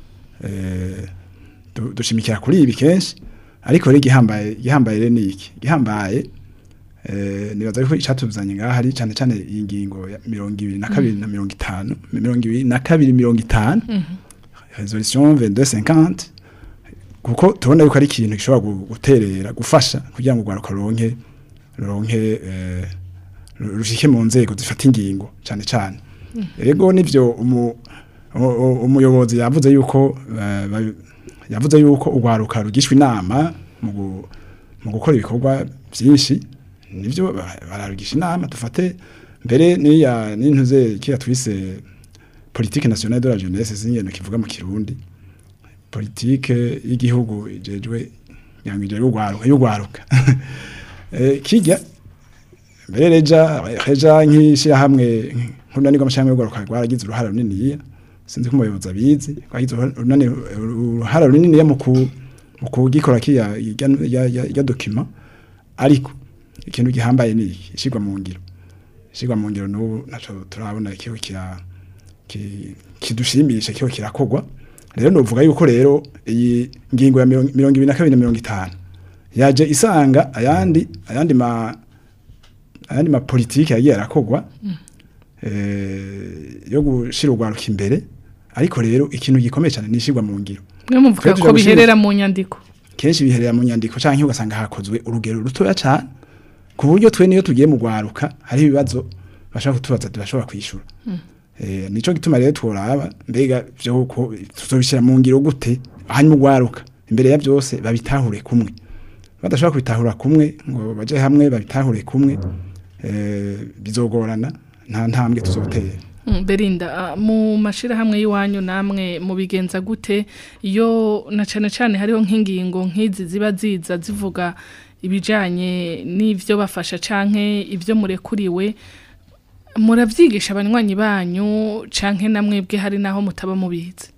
eh du- dushimikira kuri ibi kenshi ariko rero igihambaye igihambaye rero ni iki igihambaye eh nibaza ko icatuzanye ngaha ari cyane cyane iyi ngingo ya mirongo ibiri na kabiri na mirongo itanu mirongo ibiri na kabiri mirongo itanu resolution 2250 kuko tubona yuko ari ikintu gishobora gu- guterera gufasha kugira ngo urwaruka ruronke ruronke eh, ru- rushike mu nzego zifata ingingo cyane cyane ego nivyo umu- u- u- umuyobozi yavuze yuko eh, ba- yavuze yuko urwaruka rugishwa inama mu gu- mu gukora ibikorwa byinshi nivyo ba- bararugisha inama dufate mbere niya nintuze kiya twise politique nationale de la jeunesse zingeno kivuga mu kirundi politike y'igihugu ijejwe yangije y'ugwaruka y'ugwaruka eh kijya mbere reja reja nkishira hamwe nk'unani rw'amashami y'ugwaruka rwaragize uruhara runini sinzi ko umuyobozi abizi rwagize urunani uruhara runini mu ku mu kugikora kiya ya ya ya document ariko ikintu gihambaye ni iki ishigwa mu ngiro ishigwa mu ngiro n'ubu naco turabona kiho kira ki- kidushimisha kiho kirakogwa rero novuga yuko rero iyi ngingo ya mirongo mirongo ibiri na kabiri na mirongo itanu yaje isanga ayandi ayandi ma ayandi ma politike yagiye arakogwa eh yo gushira urwaruka imbere ariko rero ikintu gikomeye cyane nishigwa mu ngiro mwe muvuga Twe ko tuja gushira- biherera mu nyandiko kenshi biherera mu nyandiko canke ugasanga hakozwe urugero rutoya cyane ku buryo twe niyo tugiye mu gwaruka hari ibibazo bashaka kutubaza tubashobora kwishura eh nico gituma rero tworaba mbega byo ko tuzobishira mu ngiro gute hanyuma ugwaruka imbere ya byose babitahure kumwe badashobora kubitahura kumwe ngo baje hamwe babitahure kumwe eh bizogorana nta ntambwe tuzotera Mm, Belinda ah, mu mashirahamwe y'iwanyu namwe mubigenza gute iyo na cane cane hariho nk'ingingo nk'izi ziba ziza zivuga ibijanye n'ivyo bafasha canke ivyo murekuriwe muravyigisha abanywanyi banyu canke namwebwe hari naho mutaba mubizi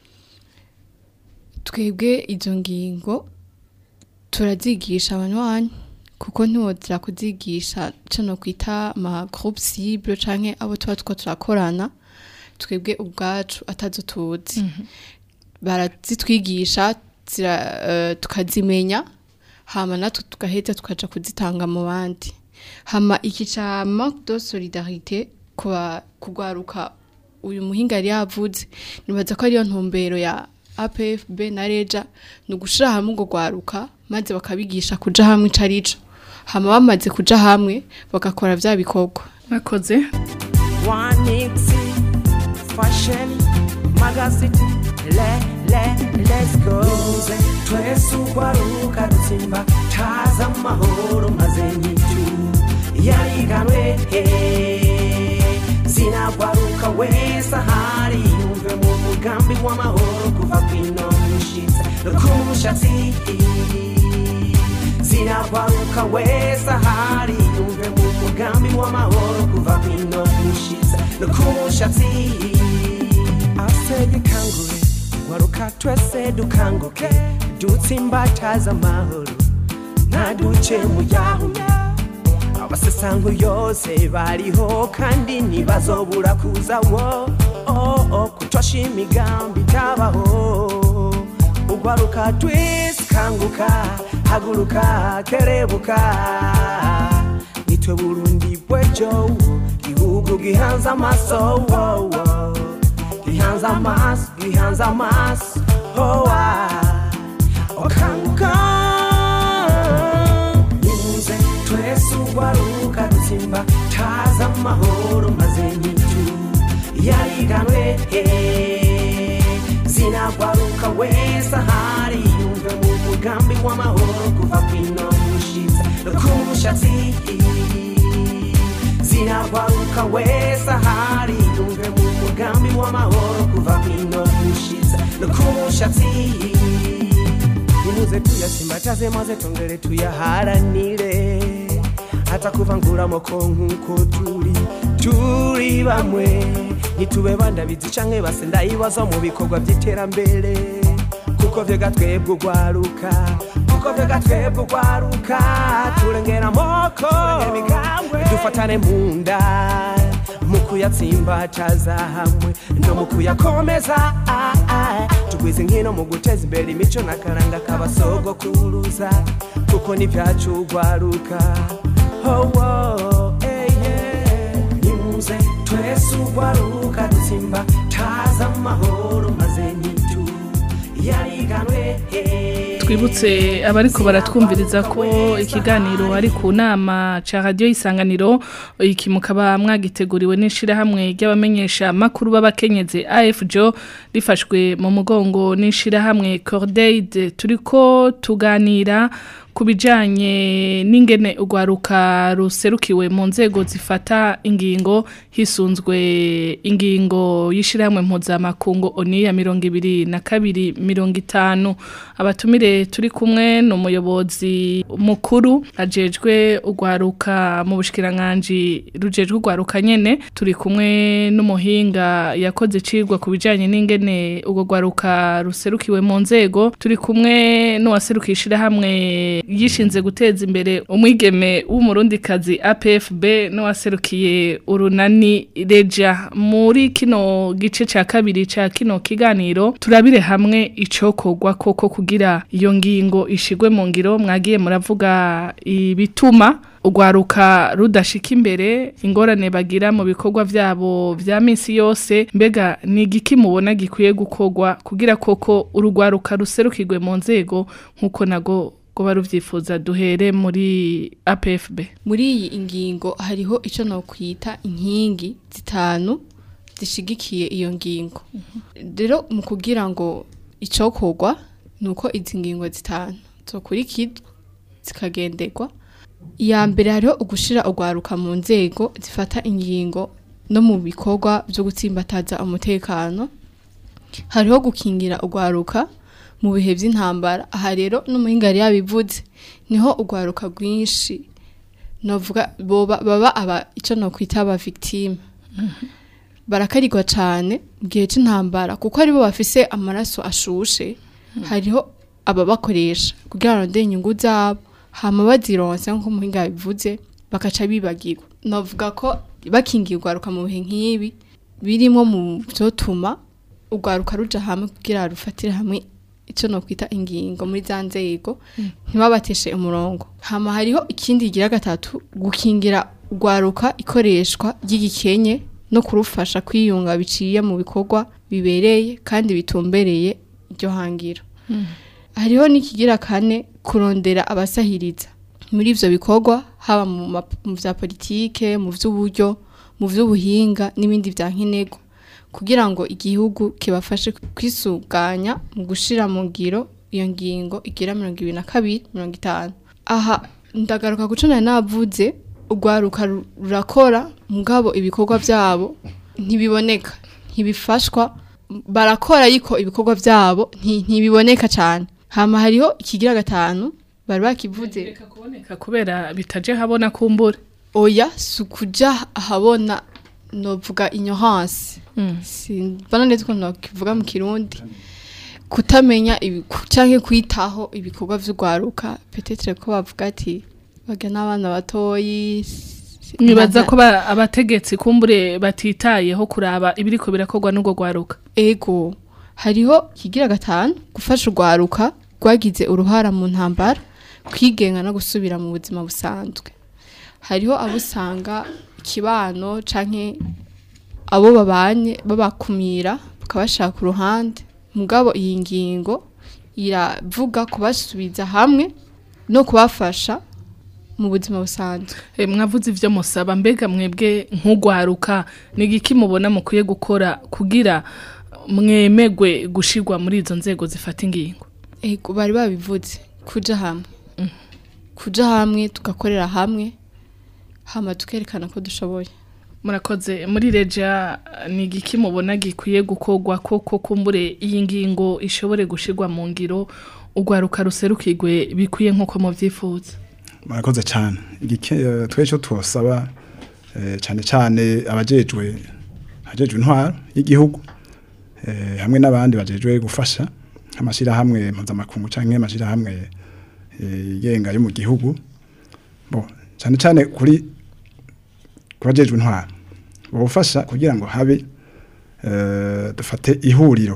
twebwe izo ngingo turazigisha abanywanyi kuko ntiwozira kuzigisha cano kwita ama groupe cible canke abo tuba two turakorana twebwe ubwacu atazo tuzi barazitwigisha zira, eh, tukazimenya hama natwe tugaheza tukaja kuzitanga mu bandi hama iki ca manque de solidarité kuba kugwaruka uyu muhinga yari yavuze nibaza ko ariyo ntumbero ya APFB na Reja ni ugushira hamwe ngo gwaruka maze bakabigisha kuja hamwe ico arico hama bamaze kuja hamwe bagakora vya bikorwa mwakoze Wanixi, fashion, magazine, le, le, let's go. Nimuze twese ugwaruka rutsimba, taza amahoro maze nyitu, yariganwe he. Zinagwaruka wese ahari yumve mu mugambi w'amahoro kuva kwino mushitsa no ku mushatsi. Zinagwaruka wese ahari yumve mu mugambi w'amahoro kuva kwino mushitsa no ku mushatsi. Asege kangure gwaruka twese dukanguke dutsimbataza amahoro ntaduce mu yahume abasesango yose bariho kandi ntibazobura kuza wo oh, oh, kutosha imigambi itabaho ugwaruka twese kanguka haguruka kerebuka nitwe burundi bwejo gihugu gihanze amaso wo, wo. gihanze amaso gihanze amaso oh, ah. okanguka nimuze twese ugwaruka dutsimba taza amahoro maze nyitu yariganwe he. zinagwaruka wese ahari yumve mu mugambi w'amahoro kuva kwino mushitsa no ku mushatsi zinagwaruka wese ahari yumve mu mugambi w'amahoro kuva kwino mushitsa no ku mushatsi nimuze tuyasimbataze maze tongere tuyaharanire hata kuvangura amoko nk'uko turi turi bamwe ntitube bandabizi canke base ndayibaza mu bikorwa by'iterambere kuko vyega twebwe ugwaruka kuko vyega twebwe ugwaruka turengera amoko dufatane mu nda mu kuyatsimbataza hamwe no mu kuyakomeza ah, ah. tugwize nkino mu guteza imbere imico n'akaranga k'abasogokuruza kuko n'ivyacu ugwaruka oh, oh, eh, yeah. nimuze twese ugwaruka dutsimba taza amahoro maze nyitu yariganwe eh. twibutse abariko baratwumviriza ko ikiganiro ari ku nama ca radio isanganiro iki mukaba mwagiteguriwe n'ishirahamwe ry'abamenyesha makuru b'abakenyezi AFJO rifashwe mu mugongo n'ishirahamwe Cordaid turiko tuganira ku bijanye n'ingene urwaruka ruserukiwe mu nzego zifata ingingo hisunzwe ingingo y'ishirahamwe mpuzamakungu oni ya mirongo ibiri na kabiri mirongo itanu abatumire turi kumwe ni umuyobozi mukuru ajejwe urwaruka mu bushikiranganji rujejwe urwaruka nyene turi kumwe n'umuhinga yakoze icigwa ku bijanye n'ingene urwo rwaruka ruserukiwe mu nzego turi kumwe n'uwaserukiye ishirahamwe yishinze guteza imbere umwigeme w'umurundikazi APFB n'uwaserukiye urunani reja muri kino gice ca kabiri ca kino kiganiro turabire hamwe icokorwa koko kugira iyo ngingo ishigwe mu ngiro mwagiye muravuga ibituma urwaruka rudashika imbere ingorane bagira mu bikorwa vyabo vya minsi yose mbega ni igiki mubona gikwiye gukorwa kugira koko urugwaruka ruserukirwe mu nzego nk'uko nago ngo baruvyifuza duhere muri APFB muri iyi ingingo hariho icyo nokwita inkingi zitanu zishigikiye iyo ngingo rero mu kugira ngo icokorwa ni uko izi ngingo zitanu zokurikizwa zikagenderwa iya mbere hariho ugushira urwaruka mu nzego zifata ingingo no mu bikorwa byo gutsimbataza umutekano hariho gukingira urwaruka mu bihe by'intambara aha rero n'umuhinga yari yabivuze niho urwaruka rwinshi novuga boba baba aba icyo nokwita aba victime barakarirwa cyane mu gihe cy'intambara kuko aribo bafise amaraso ashushe hariho ababakoresha kugira ngo ndende inyungu zabo hama bazironse nk'uko umuhinga yabivuze bakaca bibagirwa novuga ko bakingiye urwaruka mu bihe nk'ibi birimo mu byotuma urwaruka ruja hamwe kugira rufatire hamwe icyo nokwita ingingo muri za nzego ntibabateshe umurongo hama hariho ikindi gira gatatu gukingira urwaruka ikoreshwa ry'igikenye no kurufasha kwiyunga biciye mu bikorwa bibereye kandi bitumbereye iryo hangiro hariho n'ikigira kane kurondera abasahiriza muri ivyo bikorwa haba mu ma- mu vya politike mu vy'uburyo mu vy'ubuhinga n'ibindi vya nkenerwa kugira ngo igihugu kibafashe kwisuganya mu gushira mu ngiro iyo ngingo igira mirongo ibiri na kabiri mirongo itanu aha ndagaruka guco nari navuze urwaruka ru- rurakora mugabo ibikorwa vyabo ntibiboneka ntibifashwa barakora ariko ibikorwa vyabo nti- ntibiboneka cane hama hariho ikigira gatanu bari bakivuze Reka kuboneka kubera bitaje habona kumbura oya si ukuja ahabona novuga ignorance simbona neza ukuntu nokivuga mu kirundi kutamenya ibi- ku- canke kwitaho ibikorwa vy'urwaruka petetre ko bavuga ati baga n'abana batoyi si- mwibaza ntaza- ko ba- abategetsi kumbure batitayeho kuraba ibiriko birakorwa n'ubwo gwaruka ego hariho ikigira gatanu gufasha urwaruka rwagize uruhara mu ntambara kwigenga no gusubira mu buzima busanzwe hariho abo usanga ikibano canke abo babanye babakumira bakabashaka ku ruhande mugabo iyi ngingo iravuga kubasubiza hamwe no kubafasha mu buzima busanzwe Eh, mwavuze ivyo musaba mbega mwebwe nk'ugwaruka ni igiki mubona mukwiye gukora kugira mwemegwe gushirwa muri izo nzego zifata ingingo Ego bari babivuze kuja hamwe kuja hamwe tugakorera hamwe hama tukerekana ko dushoboye murakoze muri reja ni igiki mubona gikwiye gukorwa koko kumbure iyi ngingo ishobore gushirwa mu ngiro urwaruka ruserukirwe bikwiye nk'uko muvyifuza murakoze cyane igike eh, twe cyo twosaba eh, cyane cyane abajejwe abajejwe intwaro y'igihugu eh, hamwe n'abandi bajejwe gufasha amashirahamwe mpuzamakungu canke amashirahamwe eh, yigenga yo mu gihugu bo cyane cyane kuri kubajejwe intwaro bofasha kugira ngo habe eh, dufate ihuriro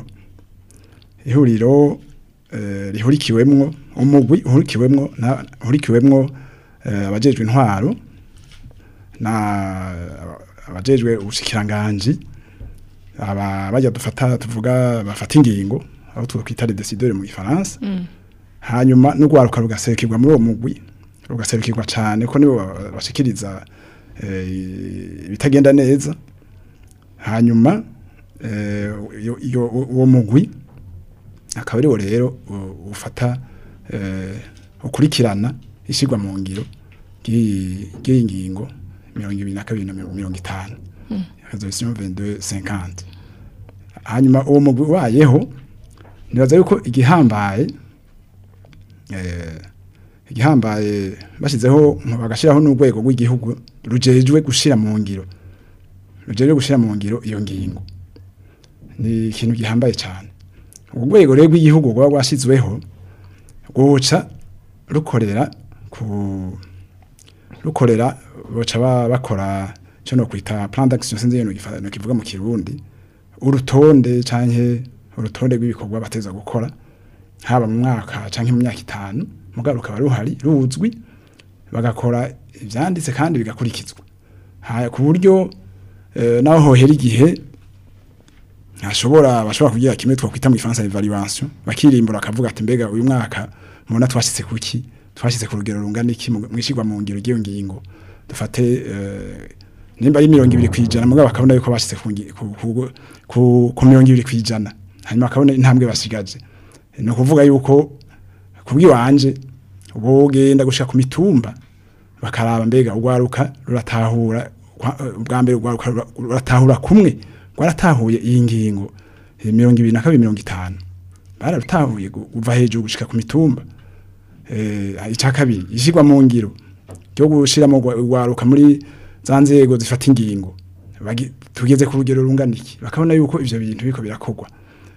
ihuriro eh, rihurikiwemwo umugwi uhurikiwemwo na uhurikiwemwo eh, abajejwe intwaro na abajejwe ubushikiranganje aba bajya dufata tuvuga bafata ingingo aho twita les décideurs mu gifaransa hanyuma n'ugwaruka rugaserukirwa muri uwo mugwi rugaserukirwa cyane ko nibo ba- bashikiriza eh, ibitagenda neza hanyuma eh, iyo- iyo- uwo mugwi akaba ariwo rero u- ufata eh, ukurikirana ishyirwa mu ngiro ry'iyi ry'iyi ngingo mirongo ibiri na kabiri na mirongo mirongo itanu resolution 2250 hanyuma uwo mugwi ubayeho nibaza yuko igihambaye eh, igihambaye bashyizeho bagashyiraho n'urwego rw'igihugu rujejwe gushira mu ngiro rujejwe gushira mu ngiro iyo ngingo ni ikintu gihambaye cyane urwo rwego rero rw'igihugu rwaba rwashyizweho rwoca rukorera ku rukorera boca ba- bakora cyo no kwita plan d'action sinzi no kivuga mu kirundi urutonde canke urutonde rw'ibikorwa bateza gukora haba mu mwaka canke mu myaka itanu mugabo rukaba ruhari ruzwi bagakora ivyanditse kandi bigakurikizwa haya ku buryo eh, naho hohera igihe ntashobora bashobora kugira kimwe twakwita mu Gifaransa evaluation bakirimbura akavuga ati mbega uyu mwaka mubona twashitse kuki twashitse ku rugero rungana iki mu- mwishirwa mu ngiro ry'iyo ngingo dufate eh, nimba ari mirongo ibiri kwijana mugabo bakabona yuko bashitse ku, ngi- ku, ku, ku, ku mirongo ibiri kwijana hanyuma bakabona intambwe basigaje ni ukuvuga yuko kubw'iwanje bogenda gushika ku mitumba bakaraba mbega urwaruka ruratahura kwa- eh, ubwa mbere urwaruka rura- ruratahura kumwe rwaratahuye iyi ngingo eh, mirongo ibiri na kabiri mirongo itanu bararutahuye gu- kuva hejuru gushika ku mitumba eh, icya kabiri ishyirwa mu ngiro ryo gushiramo urwa- urwaruka muri za nzego zifata ingingo Bagi- tugeze ku rugero rungana iki bakabona yuko ivyo bintu biriko birakorwa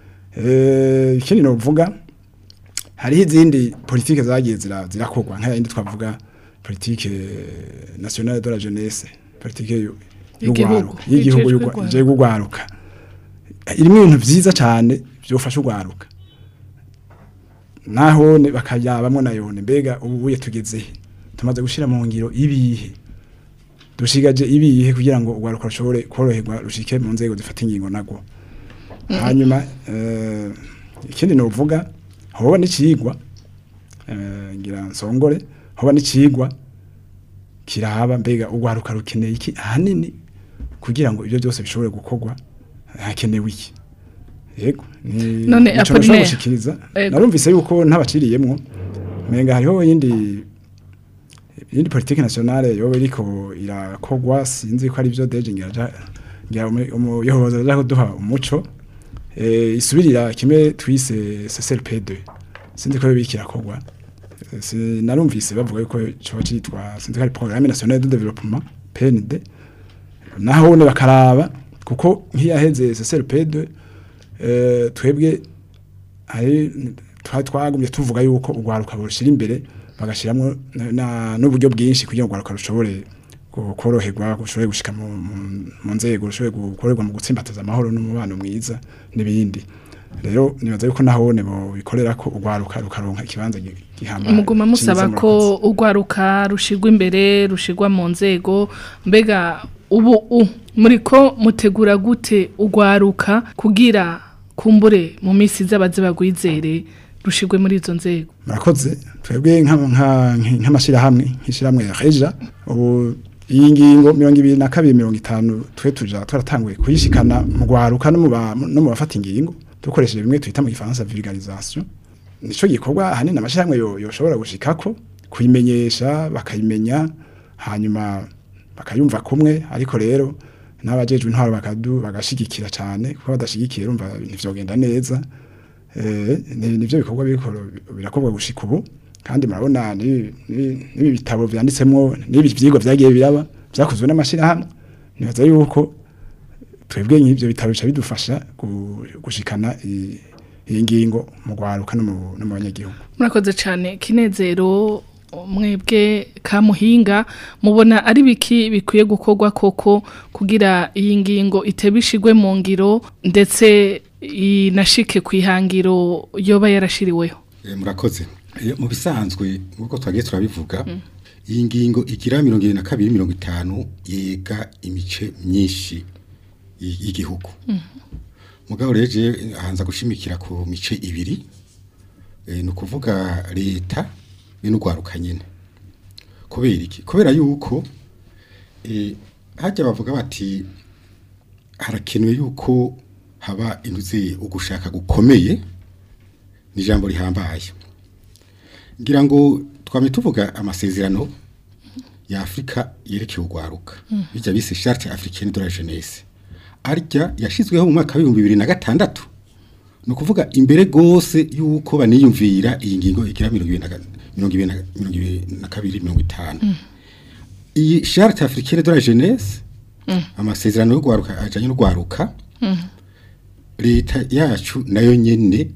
eh, ikindi novuga hariho izindi politike zagiye zira- zirakorwa nka yindi twavuga politike nationale de la jeunesse politike y'u- Y'igihugu. y'urwaruka y'igihugu Ijejwe y'urwa- urwaruka. ijejwe urwaruka irimo ibintu vyiza cane vyofasha urwaruka naho ne- bakayabamwo nayone mbega ubu buye tugeze he tumaze gushira mu ngiro ibihe dushigaje ibihe kugira ngo urwaruka rushobore koroherwa rushike mu nzego zifata ingingo nagwo hanyuma eh, ikindi novuga hoba n'icigwa eh, ngira nsongore hoba n'icigwa kiraba mbega urwaruka rukeneye iki ahanini kugira ngo ibyo byose bishobore gukorwa hakenewe iki yego ni None nico nashobora Apollinaire, gushikiriza Ego. narumvise yuko ntabaciriyemwo menga hariho yindi yindi politique nationale yoba iriko irakogwa sinzi ko ari byo deje ngira ngira umu- umuyobozi aja kuduha umuco eh isubirira kimwe twise CCLP2 sinzi ko yoba iriko irakogwa Eh, si- narumvise bavuga yuko coba citwa sinzi ko ari programme nationale de développement PND naho ne bakaraba kuko nk'iyaheze CCLP2 eh twebwe hari twa twagumye tuvuga yuko urwaruka bushira imbere bagashiramwo na- na- n'uburyo bwinshi kugira ngo urwaruka rushobore gu- koroherwa rushobore gushika mu, mu- mu nzego rushobore gukorerwa mu gutsimbataza amahoro n'umubano mwiza n'ibindi rero nibaza yuko nahone bo bikorera ko urwaruka rukaronka ikibanza gi- gihambaye muguma musaba ciza ko murakoze. urwaruka rushigwa imbere rushigwa mu nzego mbega ubu u muriko mutegura gute urwaruka kugira kumbure mu minsi z'abaze bagwizere rushigwe muri izo nzego murakoze twebwe nka- nka- nk'amashyirahamwe nk'ishyirahamwe ya reja ubu iyi ngingo mirongo ibiri na kabiri mirongo itanu twe tuja twaratanguye kuyishikana mu rwaruka no mu ba- no mu bafata ingingo dukoresheje bimwe twita mu gifaransa vulgarisation nico gikorwa ahanini amashyirahamwe yo- yoshobora gushikako kuyimenyesha bakayimenya hanyuma bakayumva kumwe ariko rero n'abajejwe intwaro bakadu bagashigikira cyane kuko badashigikiye urumva ntivyogenda neza eh ni- nivyo bikorwa biriko birakorwa gushika ubu kandi murabona ni- ni- n'ibi bitabo vyanditsemwo n'ibi vyigwa vyagiye biraba vyakozwe n'amashirahamwe nibaza yuko twebwe nk'ivyo bitabo bica bidufasha gu- gushikana i- iyi ngingo mu rwaruka no mu no mu banyagihugu murakoze cyane kinezero mwebwe kamuhinga mubona ari biki bikwiye gukorwa koko kugira iyi ngingo itebishigwe mu ngiro ndetse inashike ku ihangiro yoba yarashiriweho Eh, murakoze Eh, mu bisanzwe nk'uko twagiye turabivuga iyi ngingo igira mirongo irindwi na kabiri mirongo itanu yega imice myinshi y- y'igihugu mugabo rero je hanza gushimikira ku mice ibiri eh, ni ukuvuga leta be n'urwaruka nyine kubera iki kubera yuko eh, hajya bavuga bati harakenewe yuko haba intuzi ugushaka gukomeye ni ijambo rihambaye ngira ngo twame tuvuga amasezerano ya Afrika yerekeye urwaruka bijya bise charte africaine de la jeunesse arya yashizweho mu mwaka wa 2006 no kuvuga imbere gose yuko baniyumvira iyi ngingo igira 2022 iyi charte africaine de la jeunesse amasezerano yo gwaruka ajanye no gwaruka leta yacu nayo nyene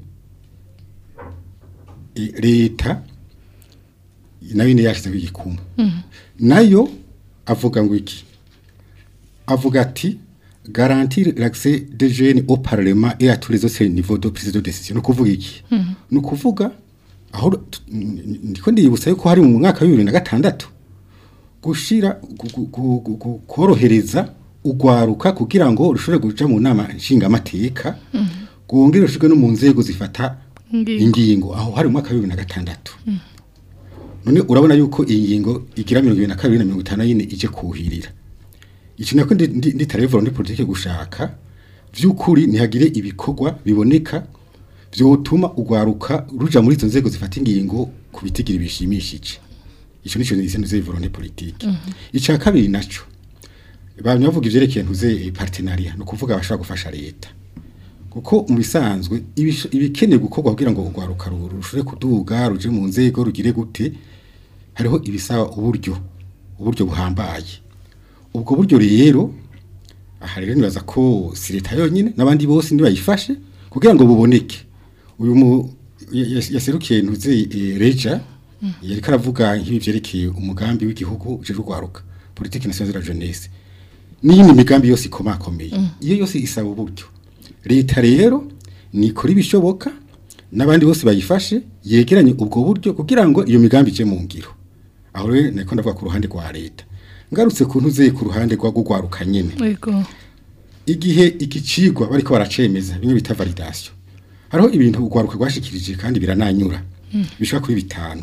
i- leta nayo nyene yashizeho igikumu nayo avuga ngo iki avuga ati garantir l'accès des jeunes au parlement et à tous les autres niveaux de prise de décision no kuvuga iki no kuvuga aho tu- n- ndiko ndibutsa yuko hari mu mwaka wa 2006 gushira gu- gu- gu- gu- gu- korohereza ugwaruka kugira ngo rushobore guca mu nama nshingamateka gwongere rushike no mu nzego zifata Ingingo. ingingo aho hari mu mwaka wa 2006 none urabona yuko iyi ngingo igira 22 na 50 yine ije kuhirira ico nako ndi- ndi- nditarevura muri politike gushaka vy'ukuri ntihagire ibikorwa biboneka vyotuma ugwaruka ruja muri izo nzego zifata ingingo ku bitigiri bishimishije ico nico nise ntuze volonté politique ica kabiri naco bamwe bavuga ivyerekeye ntuze partenariat no kuvuga abashaka gufasha leta kuko mu bisanzwe ibisho- ibikeneye gukorwa kugira ngo urwaruka ru- rushobore kuduga ruje mu nzego rugire gute hariho ibisaba uburyo uburyo buhambaye ubwo buryo rero aha rero nibaza ko si leta yonyine n'abandi bose nibayifashe kugira ngo buboneke uyu mu ya- ya- yaserukiye ntuze eh, reja yariko aravuga nk'ibi vyerekeye umugambi w'igihugu uje rugwaruka politique nationale de la jeunesse n'iyindi migambi yose ikomakomeye iyo yose isaba uburyo leta rero nikora ibishoboka n'abandi bose bayifashe yegeranye ubwo buryo kugira ngo iyo migambi ije mu ngiro aho rero niko ndavuga ku ruhande rwa leta ngarutse ku ntuze ku ruhande rwa gugwaruka nyene Yego. igihe iki cigwa bariko baracemeza bimwe bita validation hariho ibintu ugwaruka rwashikirije kandi birananyura bishika kuri bitanu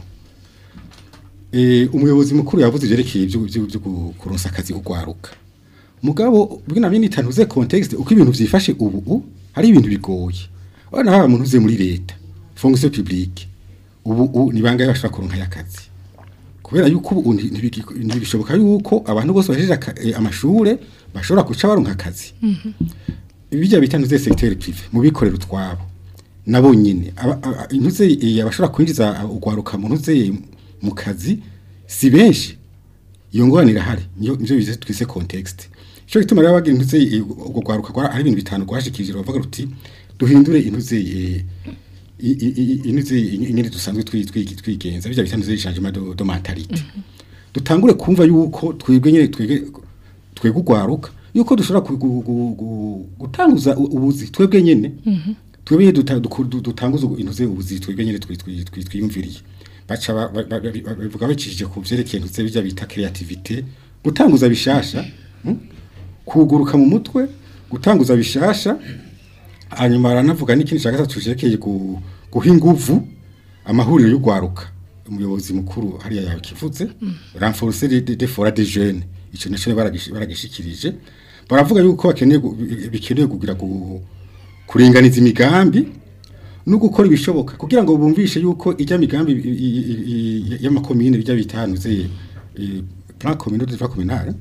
eh umuyobozi mukuru yavuze ivyerekeye ibyo byo byo kuronsa akazi ugwaruka mugabo bwina bini tantuze context uko ibintu vyifashe ubu u, hari ibintu bigoye wana haba muntu uze muri leta fonction publique ubu u, ni bangaye bashaka kuronka yakazi kubera yuko ubu nti- ntibigi- ntibishoboka yuko abantu bose bahejeje aka- eh, amashure bashobora guca baronka akazi bijya bita ntuze secteur privé mu bikorera utwabo nabo nyine aba- aba- intuze eh, abashobora kwinjiza ugwaruka mu ntuze mu kazi si benshi iyo ngorane irahari niyo nivyo bize twise context ico gituma rero bagira intuze eh, ubwo gwaruka gwara ari ibintu bitanu gwashikirije bavuga ruti duhindure intuze eh, i- i- i- intuze nyine dusanzwe twi- twi- twigenza bijya bita ntuze changement de, de mentalite dutangure kumva yuko twebwe nyine twege twebwe ugwaruka yuko dushobora ku- gu- gu- gu- gutanguza u- ubuzi twebwe nyene twebwe nyene duta- duku- du- dutanguza ubu- intuze ubuzi twebwe nyene twi- twi- twi- twiyumviriye baca ba- ba- ba- ba- bavuga bacishije ku vyerekeye intuze bijya bita creativité gutanguza bishasha mm? kuguruka mu mutwe gutanguza bishasha hanyuma aranavuga n'ikindi cya gatatu cerekeye gu- guha inguvu amahuriro y'ugwaruka umuyobozi mukuru hariya yakivuze renforcer les des fora des jeunes ico naco baragish- baragishikirije baravuga yuko bakeneye gu- bikeneye kugira gu- kuringaniza imigambi no gukora ibishoboka kugira ngo bumvishe yuko ijya migambi i- i- i- i- y'amakomine bijya bitanuze plan communal de développement communal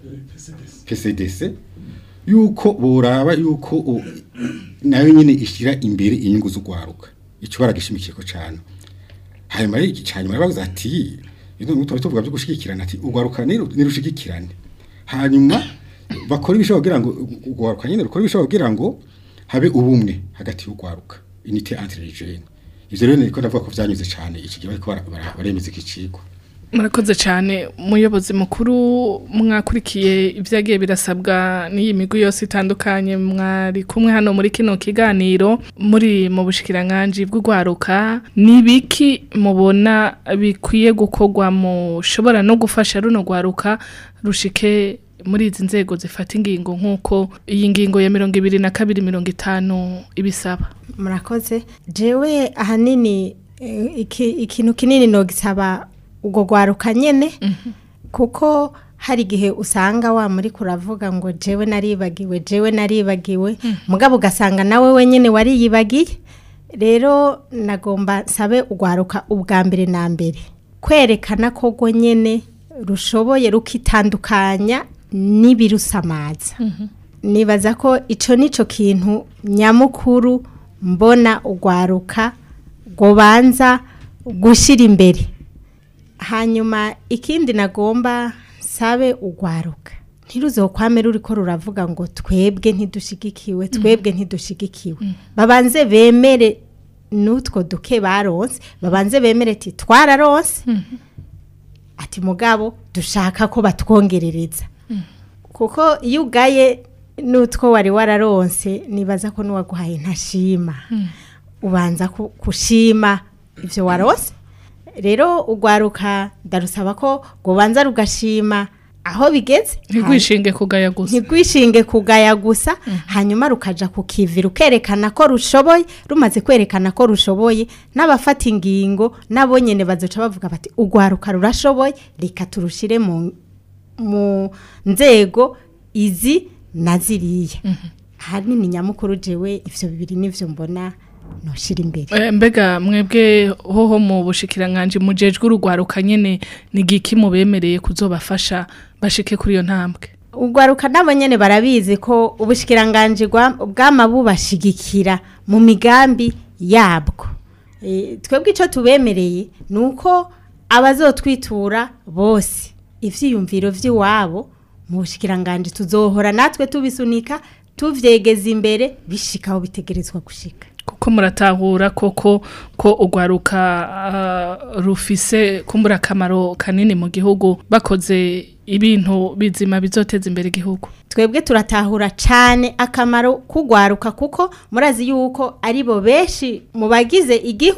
PCDC yuko boraba yuko u- nayo nyine ishira imbere inyungu z'ugwaruka ico baragishimikiye ko cyane hanyuma rero iki cyanyuma bavuze ati ino muto tuvuga byo gushigikirana ati ugwaruka niru- nirushigikirane hanyuma bakora ibishoboka kugira ngo ugwaruka nyine rukora ibishoboka kugira ngo habe ubumwe hagati y'ugwaruka unité entre les jeunes ivyo rero niko ndavuga ko vyanyuze cyane iki gihe bariko bara- bara- baremeza iki cigwa murakoze cyane umuyobozi mukuru mwakurikiye ibyagiye birasabwa n'iyi migwi yose itandukanye mwari kumwe hano muri kino kiganiro muri mu bushikiranganji bw'urwaruka ni biki mubona bikwiye gukorwa mushobora no gufasha runo rwaruka rushike muri izi nzego zifata ingingo nk'uko iyi ngingo ya mirongo ibiri na kabiri mirongo itanu ibisaba murakoze jewe ahanini eh, iki- ikintu kinini nogisaba ubwo gwaruka nyene kuko hari igihe usanga wa muri kuravuga ngo jewe naribagiwe jewe naribagiwe mugabo ugasanga nawe wenyine wariyibagiye rero nagomba nsabe ugwaruka ubwa mbere na mbere kwerekana ko rwo nyene rushoboye rukitandukanya n'ibirusamaza nibaza ko ico nico kintu nyamukuru mbona ugwaruka gobanza gushira imbere hanyuma ikindi nagomba sabe ugwaruka ntiruzokwame ruriko ruravuga ngo twebwe ntidushigikiwe twebwe ntidushigikiwe babanze bemere n'utwo duke baronse babanze bemere ati twararonse ati mugabo dushaka ko batwongerereza kuko iyo ugaye n'utwo wari wararonse nibaza ko n'uwaguhaye ntashima ubanza ku- kushima ibyo waronse rero ugwaruka ndarusaba ko rwabanza rugashima aho bigeze ntigwishinge kugaya gusa ntigwishinge kugaya gusa hanyuma rukaja ku kivi rukerekana ko rushoboye rumaze kwerekana ko rushoboye n'abafata ingingo nabo nyene bazoca bavuga bati ugwaruka rurashoboye reka turushire mu mu nzego izi na ziriya ahanini nyamukuru jewe ivyo bibiri nivyo mbona noshira imbere Eh, mbega mwebwe hoho mu bushikiranganje mujejwe urugwaruka nyene ni giki mubemereye kuzobafasha bashike kuri iyo ntambwe ugwaruka nabo nyene barabizi ko ubushikiranganje bwa- bwama bubashigikira mu migambi yabwo e, twebwe ico tubemereye nuko abazotwitura bose ivyiyumviro vy'iwabo mu bushikiranganje tuzohora natwe tubisunika tuvyegeza imbere bishikaho bitegerezwa gushika kuko muratahura koko ko ugwaruka ah, rufise kumbura akamaro kanini mu gihugu bakoze ibintu bizima bizoteza imbere igihugu twebwe turatahura cyane akamaro kugwaruka kuko murazi yuko ari bo benshi mu bagize igihugu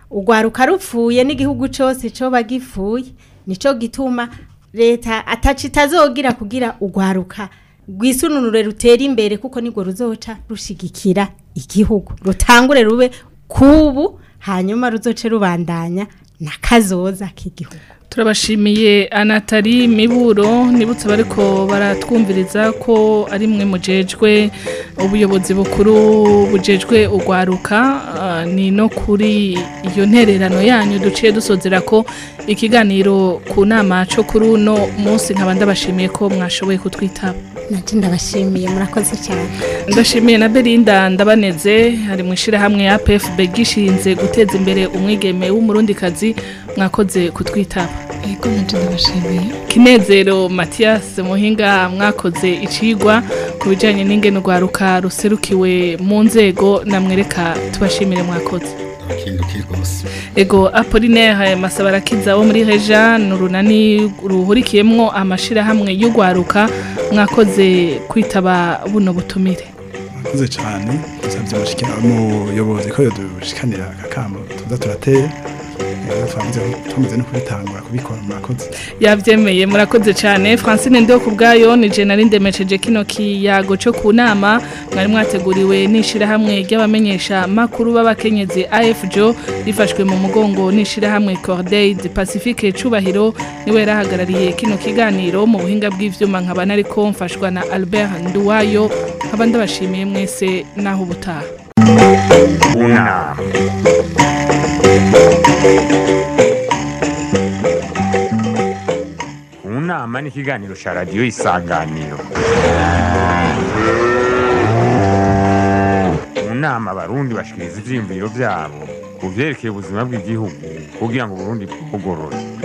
ugwaruka rupfuye n'igihugu cyose coba gipfuye nico gituma leta ataci itazogira kugira ugwaruka rwisununure rutera imbere kuko nirwo ruzoca rushigikira igihugu rutangure rube kubu hanyuma ruzoce rubandanya na kazoza k'igihugu turabashimiye anatari miburo nibutse bariko baratwumviriza ko ari mwe mujejwe ubuyobozi bukuru bujejwe ugwaruka ah, ni no kuri iyo ntererano yanyu duciye dusozera ko ikiganiro ku nama co kuri uno munsi nkaba ndabashimiye ko mwashoboye kutwitaba nanje ndabashimiye murakoze cyane ndashimiye na Belinda ndabaneze hari mu ishirahamwe ya PFB gishinze guteza imbere umwigeme w'umurundikazi mwakoze kutwitaba Ego nanje ndabashimiye. Kinezero Mathias Muhinga mwakoze icigwa ku bijanye n'ingene urwaruka ruserukiwe mu nzego namwereka tubashimire mwakoze abakindukiye rwose Ego Apollinaire Masabarakiza wo muri Reja nurunani ruhurikiyemwo amashirahamwe y'urwaruka mwakoze kwitaba buno butumire murakoze cyane dusabye umushikira umuyobozi ko yodushikanira akakamo tuza turatera Eh, twamaze twamaze no kubitangura kubikora murakoze yavyemeye murakoze cyane Francine Ndio kubgayo ni je nari ndemesheje kino kiyago cyo ku nama mwari mwateguriwe n'ishirahamwe ry'abamenyesha makuru b'abakenyezi AFJO rifashwe mu mugongo n'ishirahamwe Corday du Pacifique cubahiro niwe yarahagarariye kino kiganiro mu buhinga bw'ivyuma nkaba nariko mfashwa na Albert Nduwayo nkaba ndabashimiye mwese naho ubutaha Una. Unama ni ikiganiro cya radiyo isanganiro mu nama abarundi bashikiriza ivyiyumviro vyabo ku vyerekeye ubuzima bw'igihugu kugira ngo uburundi bugorore